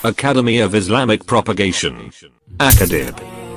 Academy of Islamic Propagation. Akadib.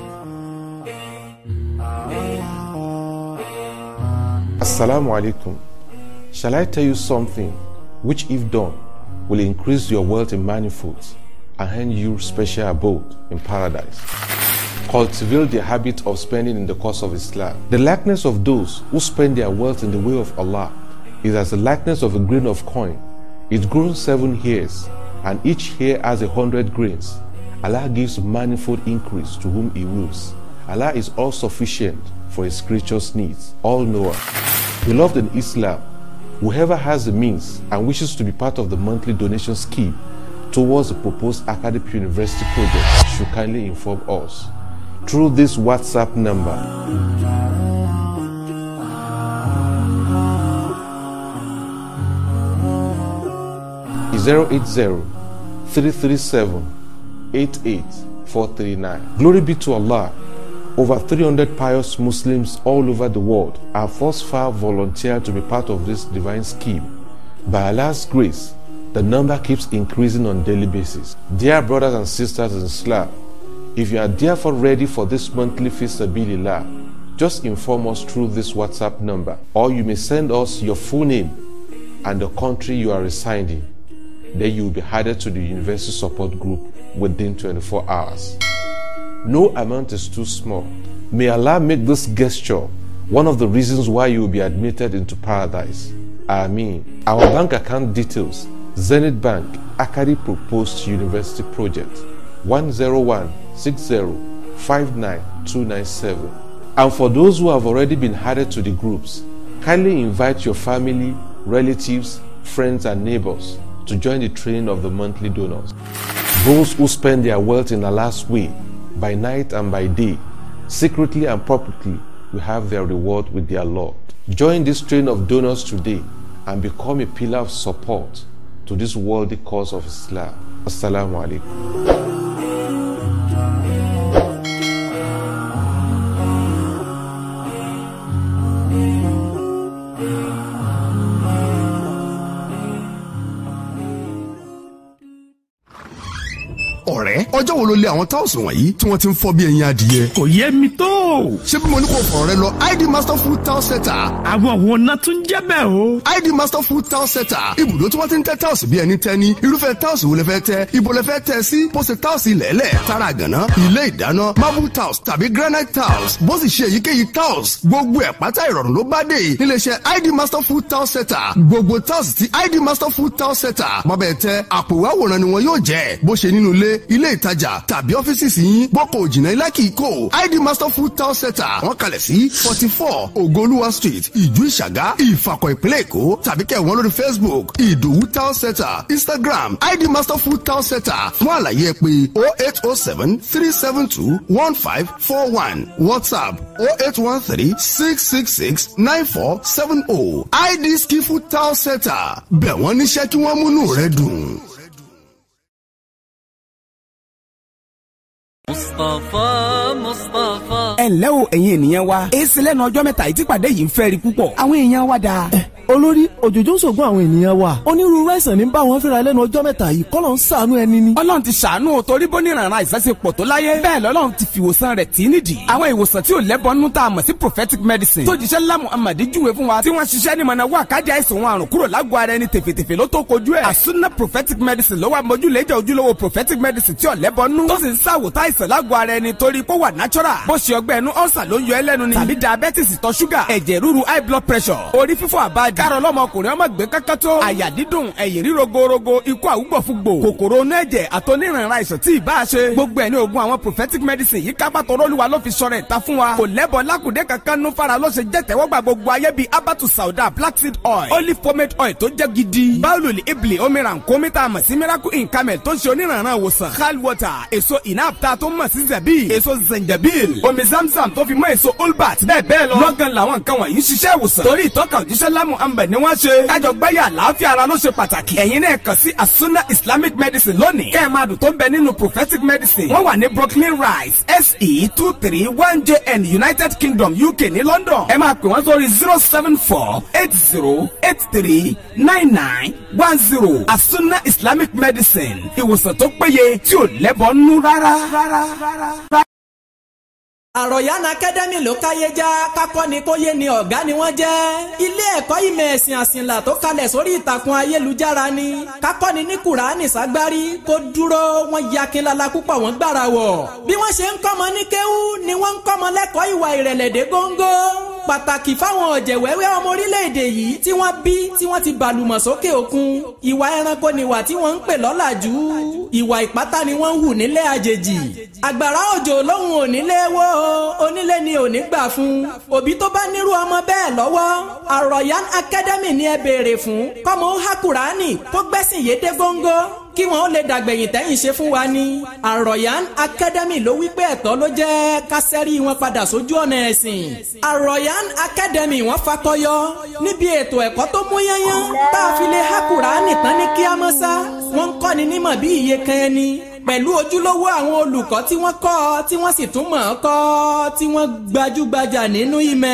Assalamu alaikum. Shall I tell you something which, if done, will increase your wealth in manifolds and hand you special abode in paradise? Cultivate the habit of spending in the cause of Islam. The likeness of those who spend their wealth in the way of Allah is as the likeness of a grain of coin. It grows seven hairs, and each hair has a hundred grains. Allah gives manifold increase to whom He wills. Allah is all sufficient for His creatures' needs, all knower. Beloved in Islam, whoever has the means and wishes to be part of the monthly donation scheme towards the proposed academic university project should kindly inform us through this WhatsApp number. Zero eight zero three three seven eight eight four three nine. Glory be to Allah. Over 300 pious Muslims all over the world have thus far volunteered to be part of this divine scheme. By Allah's grace, the number keeps increasing on daily basis. Dear brothers and sisters in Islam, if you are therefore ready for this monthly Fisabilillah, just inform us through this WhatsApp number, or you may send us your full name and the country you are residing. Then you will be added to the university support group within 24 hours. No amount is too small. May Allah make this gesture one of the reasons why you will be admitted into paradise. Ameen. Our bank account details Zenith Bank, Akari Proposed University Project 10160599297. And for those who have already been added to the groups, kindly invite your family, relatives, friends, and neighbors to join the train of the monthly donors. Those who spend their wealth in Allah's way, by night and by day, secretly and publicly, will have their reward with their Lord. Join this train of donors today and become a pillar of support to this worthy cause of Islam. Assalamu alaikum. ọ̀rẹ́ ọjọ́ wo ló lé àwọn táwùsì wọ̀nyí tí wọ́n ti ń fọ́ bí ẹyin adìyẹ. kò yé mi tó. ṣé bí mo ní kò fọ̀rọ̀ rẹ lọ id master food town center. àwọn òun náà tún jẹ́ bẹ́ẹ̀ o. id master food town center ibùdó tí wọ́n ti ń tẹ́ táwùsì bí ẹni tẹ́ni irúfẹ́ táwùsì wo lẹ fẹ́ tẹ́ ibo lẹ fẹ́ tẹ́ sí bó ṣe táwùsì lẹ́lẹ̀ tara gànà ilé ìdáná marble tiles tàbí granite tiles bó sì ṣe èyíkéyìí tiles gbogbo ẹ̀ pátá ìrọ̀rùn ló bá dé níléeṣẹ́ id master food town center gbogbo tiles ti id master food town center bọ́bẹ̀ tẹ àpò àwòrán ni wọn yóò jẹ́ bó ṣe nínú ilé ilé ìtajà tàbí ọ́fíìsì yín bọ́kọ̀ òjìnà ilá kìí kò id master food town center wọ́n kalẹ̀ sí forty four ogoluwa street ìjú ìṣàgá ìfàkọ̀ ìpínlẹ̀ èkó tàbí kẹ́ wọ́n lórí facebook ìdòwú town center instagram id master food town center fún àlàyé pé oh eight oh seven three seven two one five four one whatsapp oh eight one three six six six nine four seven oh id skifu town center bẹ̀ wọ́n níṣẹ́ kí wọ́n múnú rẹ dùn. Mustapha Mustapha. ẹ ǹlẹ́ o ẹ̀yin ènìyàn wa èsì lẹ́nu ọjọ́ mẹ́ta ìtìpàdé yìí ń fẹ́ rí púpọ̀ àwọn èèyàn wa dáa. olórí òjòjò ń ṣògùn àwọn ènìyàn wa onírúurú àìsàn ní bá wọn fínra lẹ́nu ọjọ́ mẹ́ta yìí kọ́ ló ń ṣàánú ẹni ni. ọlọ́run ti ṣàánú o torí bó níranran àìsàn ṣe pọ̀ tó láyé bẹ́ẹ̀ lọ́lọ́run ti fi ìwòsàn rẹ̀ tì í nídìí. àwọn ìwòsàn tí ò lẹ́bọnú tá a mọ̀ sí prophetic medicine tó jíṣẹ́ lá Muhammad júwe fún wa tí wọ́n ṣiṣẹ́ ní mọ̀nà wà kájà àìsàn wọn àrùn kúrò lágọ̀ọ́ ara ẹni tèfètèfè ló tó kojú ẹ̀. àsúná prophetic medicine ló wà mójúlé jẹ́ ojúlówó prophetic medicine tí ò lẹ́bọnú tó sì ń ṣàwòtá àìsàn lágọ̀ọ́ ara ẹni torí pé wà natural bó ṣe ọgbẹ́ ẹnu ọ̀sà ló ń yọ ẹlẹ́nu ni tàbí diabetes ìtọ̀ ṣúgà ẹ̀jẹ̀ ríru high blood pressure orí fífọ́ àbájá kárọ̀ lọ́mọkùnrin ọmọ gbé kankan tó àyà dídùn ẹ̀yìn ríro gorogo ikú àwùgbọ̀fúgbò kòkòrò onú ẹ̀jẹ̀ àtọ́nírànra àìsàn tí ìbá ṣe gbogbo ẹ̀ ní oògùn àwọn prophetic medicine yìí kápá tọrọlùwà ló fi sọ̀rọ̀ ìta fún wa kò lẹ́bọ̀ lákùdé kankan nú fara ló ṣe jẹ́ tẹ́wọ́gbà gbogbo ayé bíi abatu sauda black seed oil olive pomade oil tó jẹ́ gidi báwùlù ibli omiran kọ́mítà mọ̀ sí miracle in camel tó ń ṣe onírànra ìwòsàn hal water èso inapta tó mọ̀ sí zabi èso zanjabil omi zamzam tó fi mọ́ èso olbat bẹ́ẹ̀ bẹ́ẹ̀ lọ lọ́gán làwọn nǹkan wọ̀nyí ń ṣiṣẹ́ ìwòsàn torí ìtọ́ka òjíṣẹ́ lámù muhammed ni wọ́n ṣe. kájọ gbáyà àlàáfíà ara ló ṣe pàtàkì. ẹ̀yin náà kàn sí asuna islamic medicine lónìí. kẹ́ ẹ̀ máa dùn tó ń bẹ nínú prophetic medicine. wọ́n wà ní brooklyn rise se two three one jn united kingdom uk ní london. ẹ máa pè wọ́n sórí zero seven four eight zero eight three nine nine one zero asuna islamic medicine ìwòsàn tó péye tí ò lẹ́bọ̀ nú rárá. rárá, rárá. àròyàn akademi ló káyé já kákọ́ ni kó yé ni ọ̀gá ni wọ́n jẹ́ ilé ẹ̀kọ́ ìmọ̀ ẹ̀sìn àsìnlá tó kalẹ̀ sórí ìtàkùn ayélujára ni kákọ́ ni ní kùránì ságbárí kó dúró wọ́n ya kinlala púpọ̀ wọ́n gbára wọ̀ bí wọ́n ṣe ń kọ́mọ ní kéwú ni wọ́n ń kọ́mọ lẹ́kọ̀ọ́ ìwà ìrẹ̀lẹ̀ dé góńgó pàtàkì fáwọn ọ̀jẹ̀wẹ́wẹ́ ọmọ orílẹ̀-èdè yìí tí wọ́n bí tí wọ́n ti bàlùmọ̀ sókè òkun ìwà ẹranko níwà tí wọ́n ń pè lọ́làjú ìwà ìpátá ni wọ́n ń hù nílé àjèjì àgbàrá òjò lóhùn onílé wó onílé ni ò ní gbà fún òbí tó bá nírú ọmọ bẹ́ẹ̀ lọ́wọ́ àròyàn academy ni ẹ béèrè fún kọ́mọ ó há kùránì kó gbẹ́sìn yédé góńgó kí wọn ó lè dàgbẹ̀yìn tẹ́yìn ṣe fún wa ní. àròyàn academy ló wí pé ẹ̀tọ́ ló jẹ́ ká sẹ́rí wọn padà sójú ọ̀nà ẹ̀sìn. àròyàn academy wọ́n fakọyọ níbi ètò ẹ̀kọ́ tó mú yányán tá a fi lè há kùránì tán ní kíámọ́sá. wọ́n ń kọ́ni nímọ̀ bí iye kan ẹni pẹ̀lú ojúlówó àwọn olùkọ́ tí wọ́n kọ́ tí wọ́n sì tún mọ̀ ọ́ kọ́ tí wọ́n gbajúgbajà nínú ìmọ̀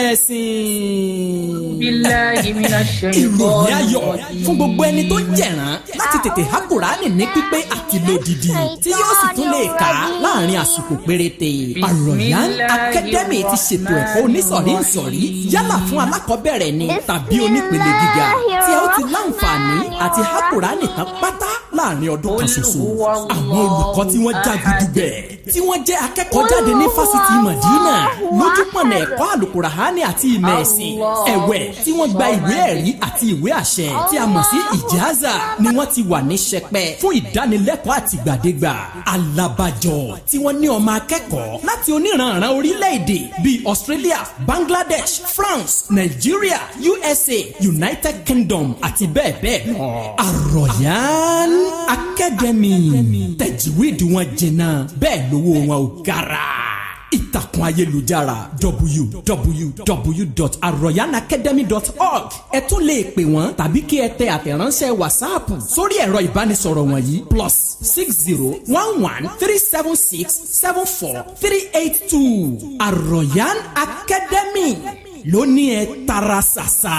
ẹ̀sìn. Billahi minash ìròyìn shaitanir ayọ̀ rajim. fún gbogbo ẹni tó jẹ̀rán láti tètè há kùránì ní pípé àti lódìdí tí yóò sì tún lè kà á láàrin àsìkò péréte. àròyàn akadẹ́mì ti ṣètò ẹ̀kọ́ onísọ̀rí nsọ̀rí yálà fún alákọ̀ọ́bẹ̀rẹ̀ ni tàbí onípele gíga tí ẹ ó ti láǹfààní àti há kùránì tán pátá láàrin ọdún kan ṣoṣo. àwọn olùkọ́ tí wọ́n já gudugbẹ̀ tí wọ́n jẹ́ akẹ́kọ̀ọ́ jáde ní fásitì Madina lójúpọ̀nà ẹ̀kọ́ àlùkùránì àti ìmọ̀ ẹ̀sìn ẹ̀wẹ̀ tí wọ́n gba ìwé ẹ̀rí àti ìwé àṣẹ tí a mọ̀ sí ìjáàzà ni wọ́n ti wà ní sẹpẹ́ fún ìdánilẹ́kọ̀ọ́ àtìgbàdégbà alábàjọ tí wọ́n ní ọmọ akẹ́kọ̀ọ́ láti oníranran orílẹ̀-èdè bíi Australia Bangladesh France Nigeria USA United Kingdom àti bẹ́ẹ̀ bẹ́ẹ̀ lọ. Àròyàn Academy tẹ̀jìwéèdì wọn jìnnà bẹ́ẹ̀ lówó wọn ò gara ìtàkùn ayélujára www.arroyanacademy.org ẹ tún lè pè wọ́n tàbí kí ẹ tẹ àtẹ̀ránṣẹ́ wàsáàpù sórí ẹ̀rọ ìbánisọ̀rọ̀ wọ̀nyí plus six zero one one three seven six seven four three eight two Arroyan Academy lóní ẹ tara ṣàṣà.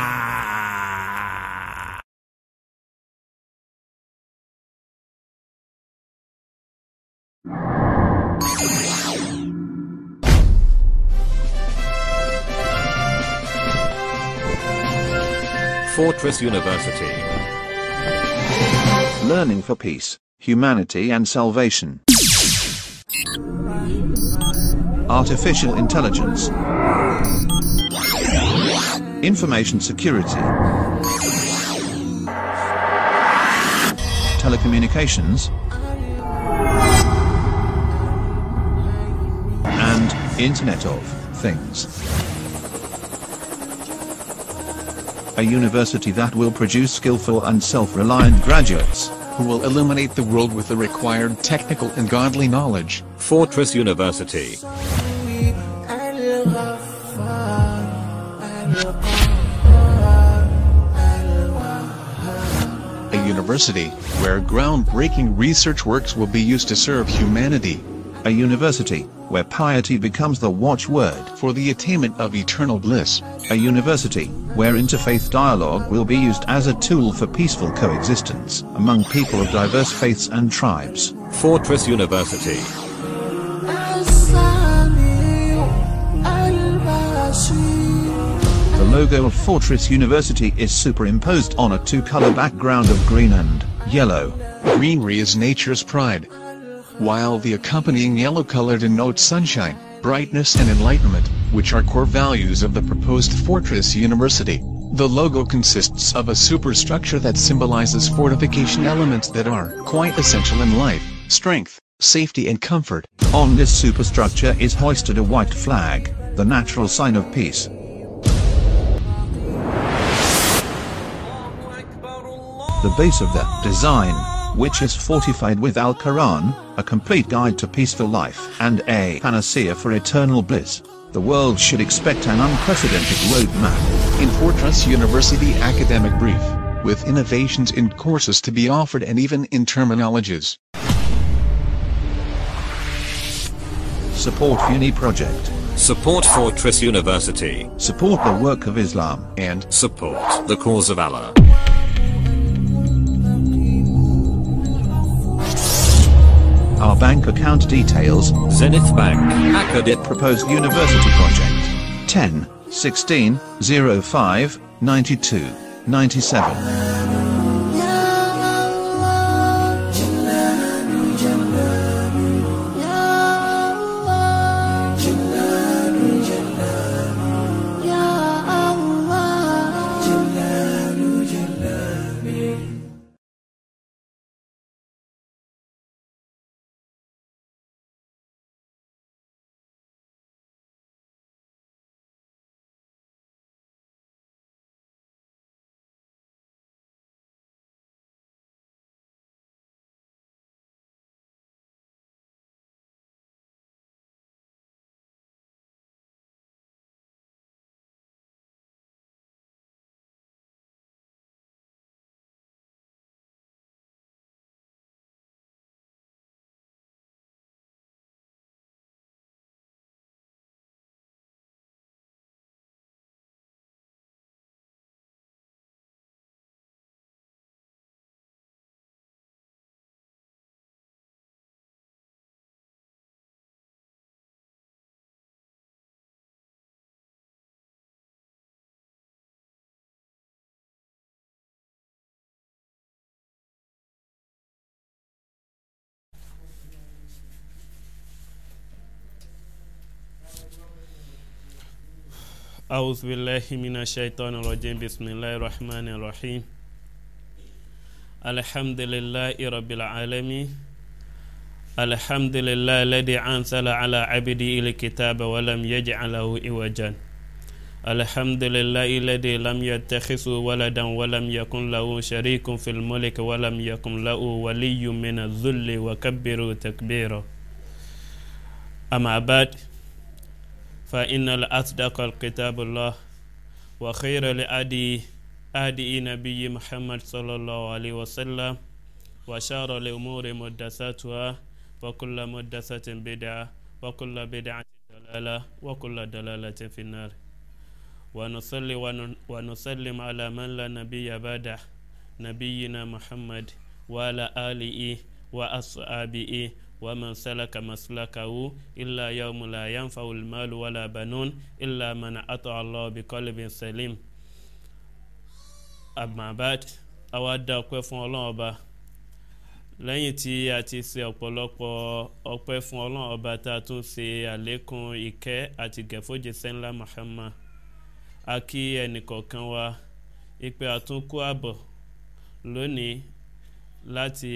Fortress University. Learning for peace, humanity and salvation. Artificial intelligence. Information security. Telecommunications. And Internet of Things. A university that will produce skillful and self-reliant graduates who will illuminate the world with the required technical and godly knowledge. Fortress University. A university where groundbreaking research works will be used to serve humanity. A university where piety becomes the watchword for the attainment of eternal bliss. A university where interfaith dialogue will be used as a tool for peaceful coexistence among people of diverse faiths and tribes. Fortress University. The logo of Fortress University is superimposed on a two-color background of green and yellow. Greenery is nature's pride, while the accompanying yellow color denotes sunshine, brightness and enlightenment, which are core values of the proposed Fortress University. The logo consists of a superstructure that symbolizes fortification elements that are quite essential in life, strength, safety and comfort. On this superstructure is hoisted a white flag, the natural sign of peace. The base of the design, which is fortified with Al-Quran, a complete guide to peaceful life and a panacea for eternal bliss. The the world should expect an unprecedented roadmap. In Fortress University Academic Brief, with innovations in courses to be offered and even in terminologies. Support Uni Project. Support Fortress University. Support the work of Islam. And support the cause of Allah. Our bank account details Zenith Bank, Acadit Proposed University Project 10 16 05 92 97. أعوذ بالله من الشيطان الرجيم بسم الله الرحمن الرحيم الحمد لله رب العالمين الحمد لله الذي أنزل على عبده الكتاب ولم يجعل له عوجا الحمد لله الذي لم يتخذ ولدا ولم يكن له شريك في الملك ولم يكن له ولي من الذل وكبره تكبيرا أما بعد فإن الأصدق الكتاب الله وخير الأدي أدي نبي محمد صلى الله عليه وسلم وشار الأمور مدساتها وكل مدسة بدعة وكل بدعة دلالة وكل دلالة في النار ونصلي ونسلم على من لا نبي بعده نبينا محمد وعلى آله وأصحابه ومن سلك مسلكه إلا يوم لا ينفع المال ولا بنون إلا من أطع الله بقلب سليم أما بعد أود أقول فún ọlọ́run ọba lẹ́yìn tí a ti ṣe ọ̀pọ̀lọpọ̀ ọpẹ́ fún ọlọ́run ọba tá a tún ṣe àlékún ìkẹ́ àti gẹ̀fọ́jì sẹ́ńlá Muhammad a kí ẹnìkọ̀ọ̀kan wa ipe àtúnkù àbọ̀ lónìí láti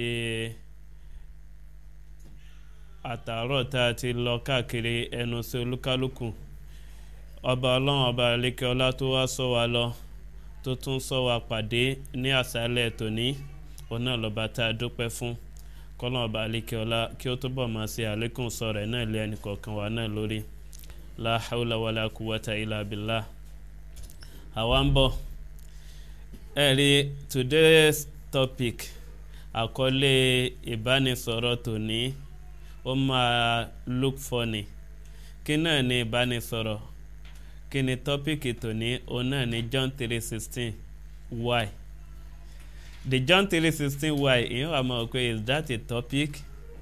àtàárọ̀ tá a ti lọ káàkiri ẹnu sí olúkálùkù ọba ọlọ́run ọba àlékè ọlá tó wá sọ wa lọ tó tún sọ wa pàdé ní àṣálẹ̀ tòní òun náà lọ́ba tá a dúpẹ́ fún kọ́lọ́n ọba àlékè ọlá kí ó túbọ̀ máa ṣe àlékún sọ rẹ̀ náà lé ẹnì kọ̀ọ̀kan wa náà lórí la hawla wala quwwata illa billah àwa ń bọ̀ ẹ̀rí today's topic àkọlé ìbánisọ̀rọ̀ tòní ó máa look funny kí náà ni ìbánisọ̀rọ̀ kí ni tọ́pìkì tòní òun náà ni John three sixteen why the John three sixteen why ìyẹn wà máa pé is that a topic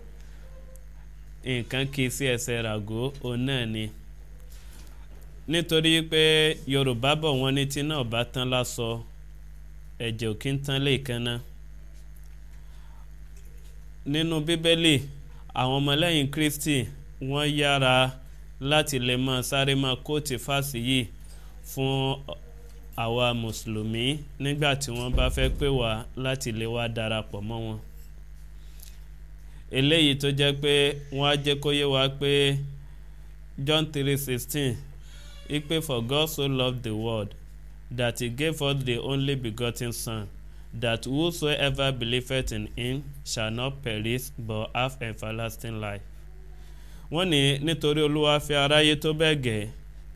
nǹkan kì í sí ẹsẹ̀ ràgó òun náà ni nítorí pé Yorùbá bọ̀ wọ́n ní tí náà bá tán lásọ ẹ̀jẹ̀ ò kí ń tán lè kan náà nínú Bíbélì àwọn ọmọlẹ́yìn kristi wọ́n yára láti lè máa sáré máa kóòtù fásì yìí fún àwa mùsùlùmí nígbà tí wọ́n bá fẹ́ pè wá láti lè wá darapọ̀ mọ́ wọn. eléyìí tó jẹ́ pé wọ́n á jẹ́ kó yé wa pé John three sixteen ipe for God so loved the world that he gave us the only begotten son that whosoever believeth in him shall not perish but have everlasting life. wọ́n ní nítorí olúwa fi aráyé tó bẹ́ẹ̀ gẹ́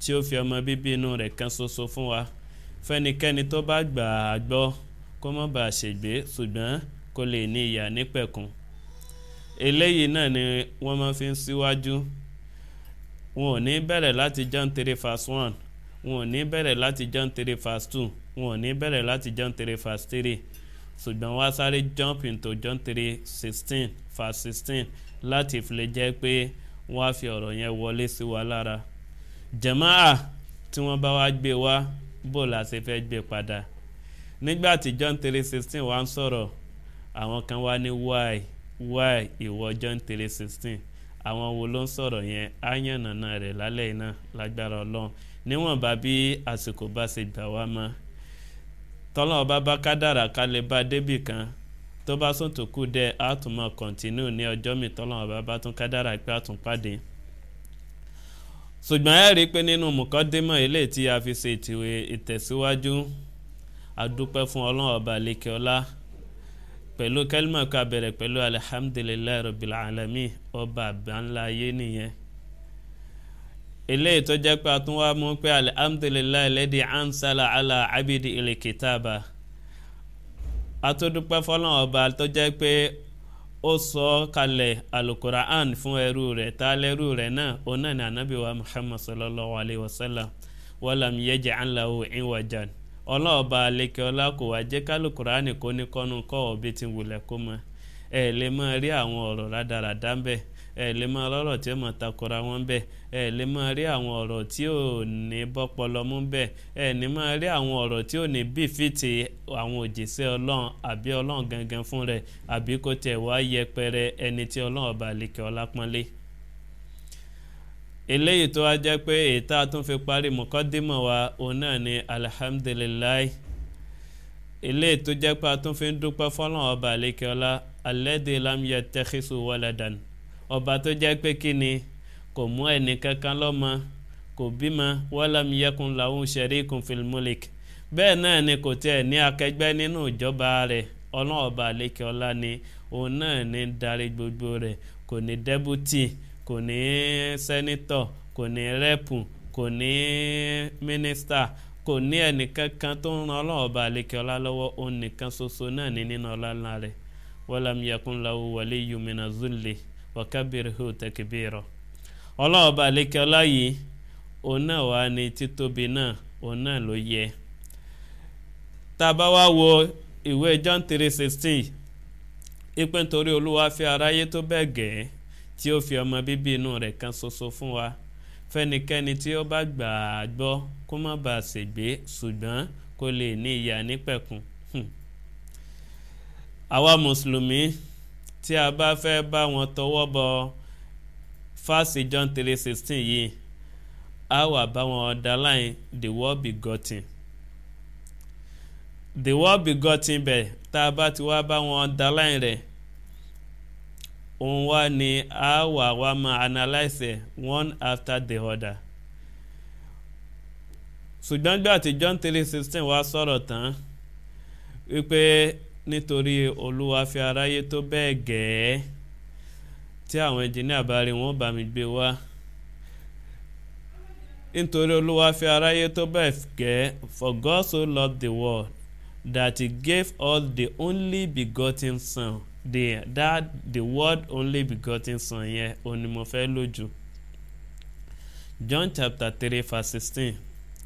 tí ó fi ọmọ bíbí inú rẹ̀ kan ṣoṣo fún wa fẹ́nikẹ́ni tó bá gbà á gbọ́ kó má bàa ṣègbé ṣùgbọ́n kó lè ní ìyà nípẹ̀kun eléyìí náà ni wọ́n máa fi ń síwájú wọn ò ní bẹ̀rẹ̀ láti John three verse one wọn ò ní bẹ̀rẹ̀ láti John three verse two wọn ò ní bẹ̀rẹ̀ láti John three verse three ṣùgbọ́n wá sáré jump into John three sixteen verse sixteen láti fi lè jẹ́ pé wọ́n á fi ọ̀rọ̀ yẹn wọlé sí wa lára jàmáà tí wọ́n bá wá gbé wá bó la ṣe fẹ́ gbé padà nígbà tí John three sixteen wá ń sọ̀rọ̀ àwọn kan wá ní why why ìwọ John three sixteen àwọn wo ló ń sọ̀rọ̀ yẹn á yànnàná rẹ̀ lálẹ́ iná lágbára ọlọ́run níwọ̀nba bí àsìkò bá ṣe gbà wá mọ́ tọ́lọ́ ọba bá kádàrà ká lè bá débì kan tó bá sùn tó kù dẹ́ á tún mọ́ kọ̀ǹtínú ní ọjọ́ mi tọ́lọ́ ọba bá tún kádàrà pé á tún pàdé ṣùgbọ́n ẹ rí i pé nínú mùkọ́démọ̀ eléyìí tí a fi ṣe ìtìwé ìtẹ̀síwájú adúpẹ́ fún ọlọ́run ọba lẹ́kẹ́ọ́lá pẹ̀lú kẹ́límọ̀ ká bẹ̀rẹ̀ pẹ̀lú alihamdulilayi rabbil alamin ọba àbáńlá ayé nìyẹn eléyìí tó jẹ́ pé a tún wá mú pé alihamdulilayi lẹ́dí ansala ala abidi ilẹ̀ kìtàbà atúndúpẹ́ fọlọ́n ọba tó jẹ́ pé ó sọ kalẹ̀ alukura'an fún ẹrú rẹ̀ tá lẹ́rú rẹ̀ náà òun náà ní anabi wa muhammad sallallahu alayhi wa sallam wàlám yaj'al lahu iwajan ọlọ́ọ̀ba alẹ́kẹ́ ọlá kò wá jẹ́ kálukùránì kó ní kọ́nu kọ́ ọ̀bí tí wulẹ̀ kó mọ ẹ lè máa rí àwọn ọ̀rọ̀ rádaràdá ń bẹ̀ ẹ lè máa rọ́rọ̀ tí ó mọ̀ takora wọn bẹ̀ ẹ lè máa rí àwọn ọ̀rọ̀ tí ò ní bọ́pọlọ mú bẹ̀ ẹ ní máa rí àwọn ọ̀rọ̀ tí ò ní bí fìtì àwọn òjìṣẹ́ ọlọ́run àbí ọlọ́run gangan fún rẹ̀ àbí kó tẹ̀ wá yẹpẹrẹ ẹni tí ọlọ́run ọba alẹ́kẹ́ ọlá pọ́nlé eléyìí tó wá jẹ́ pé ètò àtúnfi parí mọ̀kọ́dímọ̀ wa òun náà ni alihamdulilayi eléyìí tó jẹ́ pé àtúnfi ń dúpẹ́ fọ́lọ́n ọba àlékeọlá alẹ́dẹ̀ lámìyẹ tẹ́kísù wọlẹ́dàn ọba tó jẹ́ pé kí ni kò mú ẹnì kankan lọ́mọ kò bímọ wọ́lámìyẹkùn làwọn ṣẹ̀ríkùn fìlmúlik bẹ́ẹ̀ náà ni kò tiẹ̀ ní akẹgbẹ́ nínú ìjọba rẹ̀ ọlọ́run ọba àlékeọlá ni òun náà ní darí gbogbo rẹ̀ kò ní dẹ́bùtì kò ní sẹ́nítọ̀ kò ní rẹ́pù kò ní mínísítà kò ní ẹnìkankan tó ń ran ọlọ́run ọba àlekè ọlá lọ́wọ́ òun nìkan ṣoṣo náà ní nínú ọlá ńlá rẹ̀ walam yakun lahu waliyyun mina zulli wa kabbirhu takbira ọlọ́run ọba àlekè ọlá yìí òun náà wà ní títóbi náà òun náà ló yẹ tá a bá wá wo ìwé John three sixteen ìpè nítorí olúwa fi aráyé tó bẹ́ẹ̀ gẹ̀ẹ́ tí ó fi ọmọ bíbí inú rẹ̀ kan ṣoṣo fún wa fẹ́nikẹ́ni tí ó bá gbà á gbọ́ kó má bàa ṣègbé ṣùgbọ́n kó lè ní ìyà nípẹ̀kun. àwa mùsùlùmí tí a bá fẹ́ bá wọn tọwọ́ bọ fásì John three sixteen yìí a wà bá wọn underline the word begotten the word begotten bẹ̀ tá a bá ti wá bá wọn underline rẹ̀ òun wá ní a wà wá máa analyse one after the other ṣùgbọ́n gbà tí John three sixteen wá sọ̀rọ̀ tán wípé nítorí olúwa fi aráyé tó bẹ́ẹ̀ gẹ̀ẹ́ tí àwọn ẹnjìníà bá rí wọn bá mi gbé wá nítorí olúwa fi aráyé tó bẹ́ẹ̀ gẹ̀ẹ́ for God so loved the world that he gave us the only begotten son the that the word only begotten son yẹn òun ni mo fẹ́ lójú John chapter three verse sixteen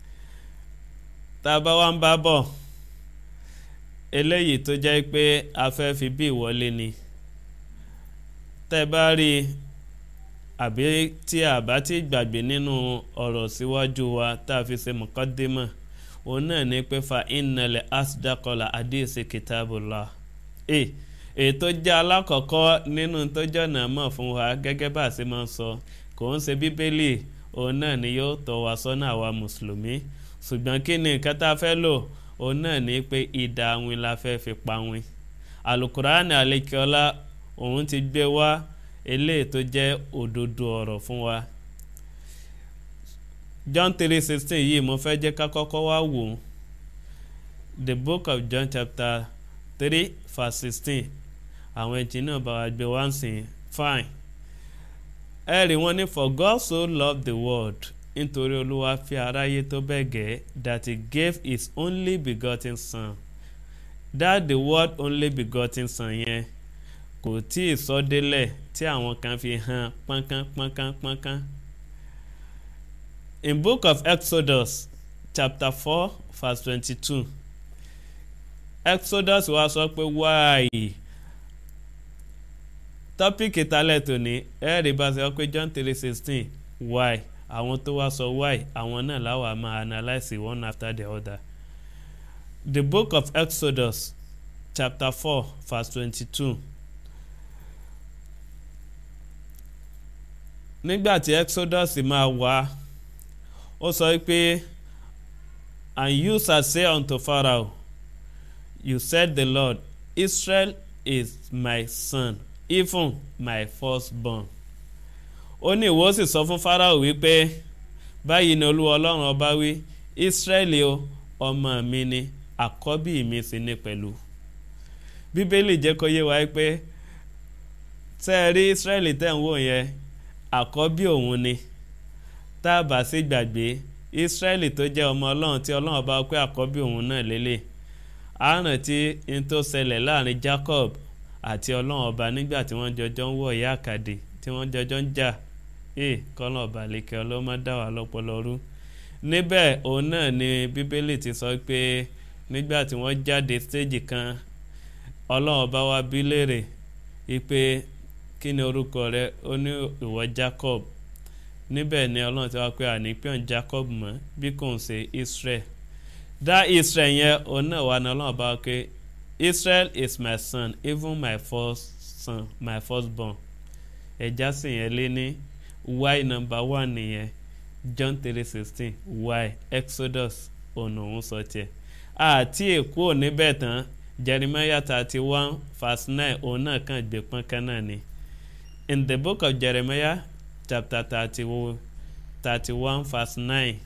tá a bá wá ń bá bọ̀ eléyìí tó jẹ́ pé a fẹ́ fi bí ìwọlé ni tẹ́ bá rí i àbí tí a bá ti gbàgbé nínú ọ̀rọ̀ síwájú wa tá a fi ṣe mọ̀kọ́démọ̀ òun náà ní pé fa ìnàlẹ̀ asdakola adéṣe kitabullah ẹ̀ èyí tó jẹ́ alákọ̀ọ́kọ́ nínú tó jọ̀nà mọ̀ fún wa gẹ́gẹ́ bá a ṣe máa ń sọ kò ń ṣe bíbélì òun náà ni yóò tọ́ wa sọ́nà àwa mùsùlùmí ṣùgbọ́n kí ni nǹkan tá a fẹ́ lò òun náà ní pé ìdá awin la fẹ́ fi pa win alukuraani alekiola òun ti gbé wá eléyìí tó jẹ́ òdodo ọ̀rọ̀ fún wa John three sixteen yìí mo fẹ́ jẹ́ ká kọ́kọ́ wá wò ó the book of John chapter three verse sixteen àwọn ẹ̀jìn náà bá wa gbé wá ń sìn fine ẹ rí wọn ní for God so loved the world nítorí olúwa fi aráyé tó bẹ́ẹ̀ gẹ́ that he gave his only begotten son that the word only begotten son yẹn kò tí ì sọ délẹ̀ tí àwọn kan fi hàn pọ́nkán pọ́nkán pọ́nkán. in book of exodus chapter four verse twenty-two exodus wa sọ pé wáyé tọ́pìkì talẹ̀ tòní ẹ̀ẹ́dì bá ṣe wọ́n pé john three sixteen why àwọn tó wá sọ why àwọn náà láwa máa analyse one after the other the book of exodus chapter four verse twenty-two nígbà tí exodus máa wá ó sọ pé and you shall say unto pharaoh you said the lord israel is my son even my firstborn ó ní ìwọ sì sọ fún pharaoh wípé báyìí ni olúwa ọlọ́run ọba wí israeli o ọmọ mi ni àkọ́bí mi sì ni pẹ̀lú bíbélì jẹ́ kó yé wa pé tẹ́ ẹ rí israeli tẹ́ ń wò yẹn àkọ́bí òun ni tá a bá sì gbàgbé israeli tó jẹ́ ọmọ ọlọ́run tí ọlọ́run bá pé àkọ́bí òun náà lélẹ̀ àrùn tí n tó ṣẹlẹ̀ láàrin jacob àti ọlọ́run ọba nígbà tí wọ́n jọjọ́ ń wọ̀ ìyá àkàdé tí wọ́n jọjọ́ ń jà ee kọ́lọ̀ ọba àlekè ọlọ́mọ dá wà lọ́pọlọ rú níbẹ̀ òun náà ni bíbélì ti sọ pé nígbà tí wọ́n jáde stéèjì kan ọlọ́run ọba wa bí léèrè ipe kí ni orúkọ rẹ ó ní ìwọ jacob níbẹ̀ ni ọlọ́run ti wá pé ànípẹ́ọ̀n jacob mọ́ bí kò ń ṣe israel dá israel yẹn òun náà wà ní ọlọ́run bá pé israel is my son even my first son my first born ẹja sì yẹn lé ní y number one nìyẹn john three sixteen y exodus ọ̀nà òun sọ tiẹ̀ àti èkó níbẹ̀ tán jeremiah thirty one verse nine òun náà kàn gbé pọ́nkán náà ni in the book of jeremiah chapter thirty thirty one verse nine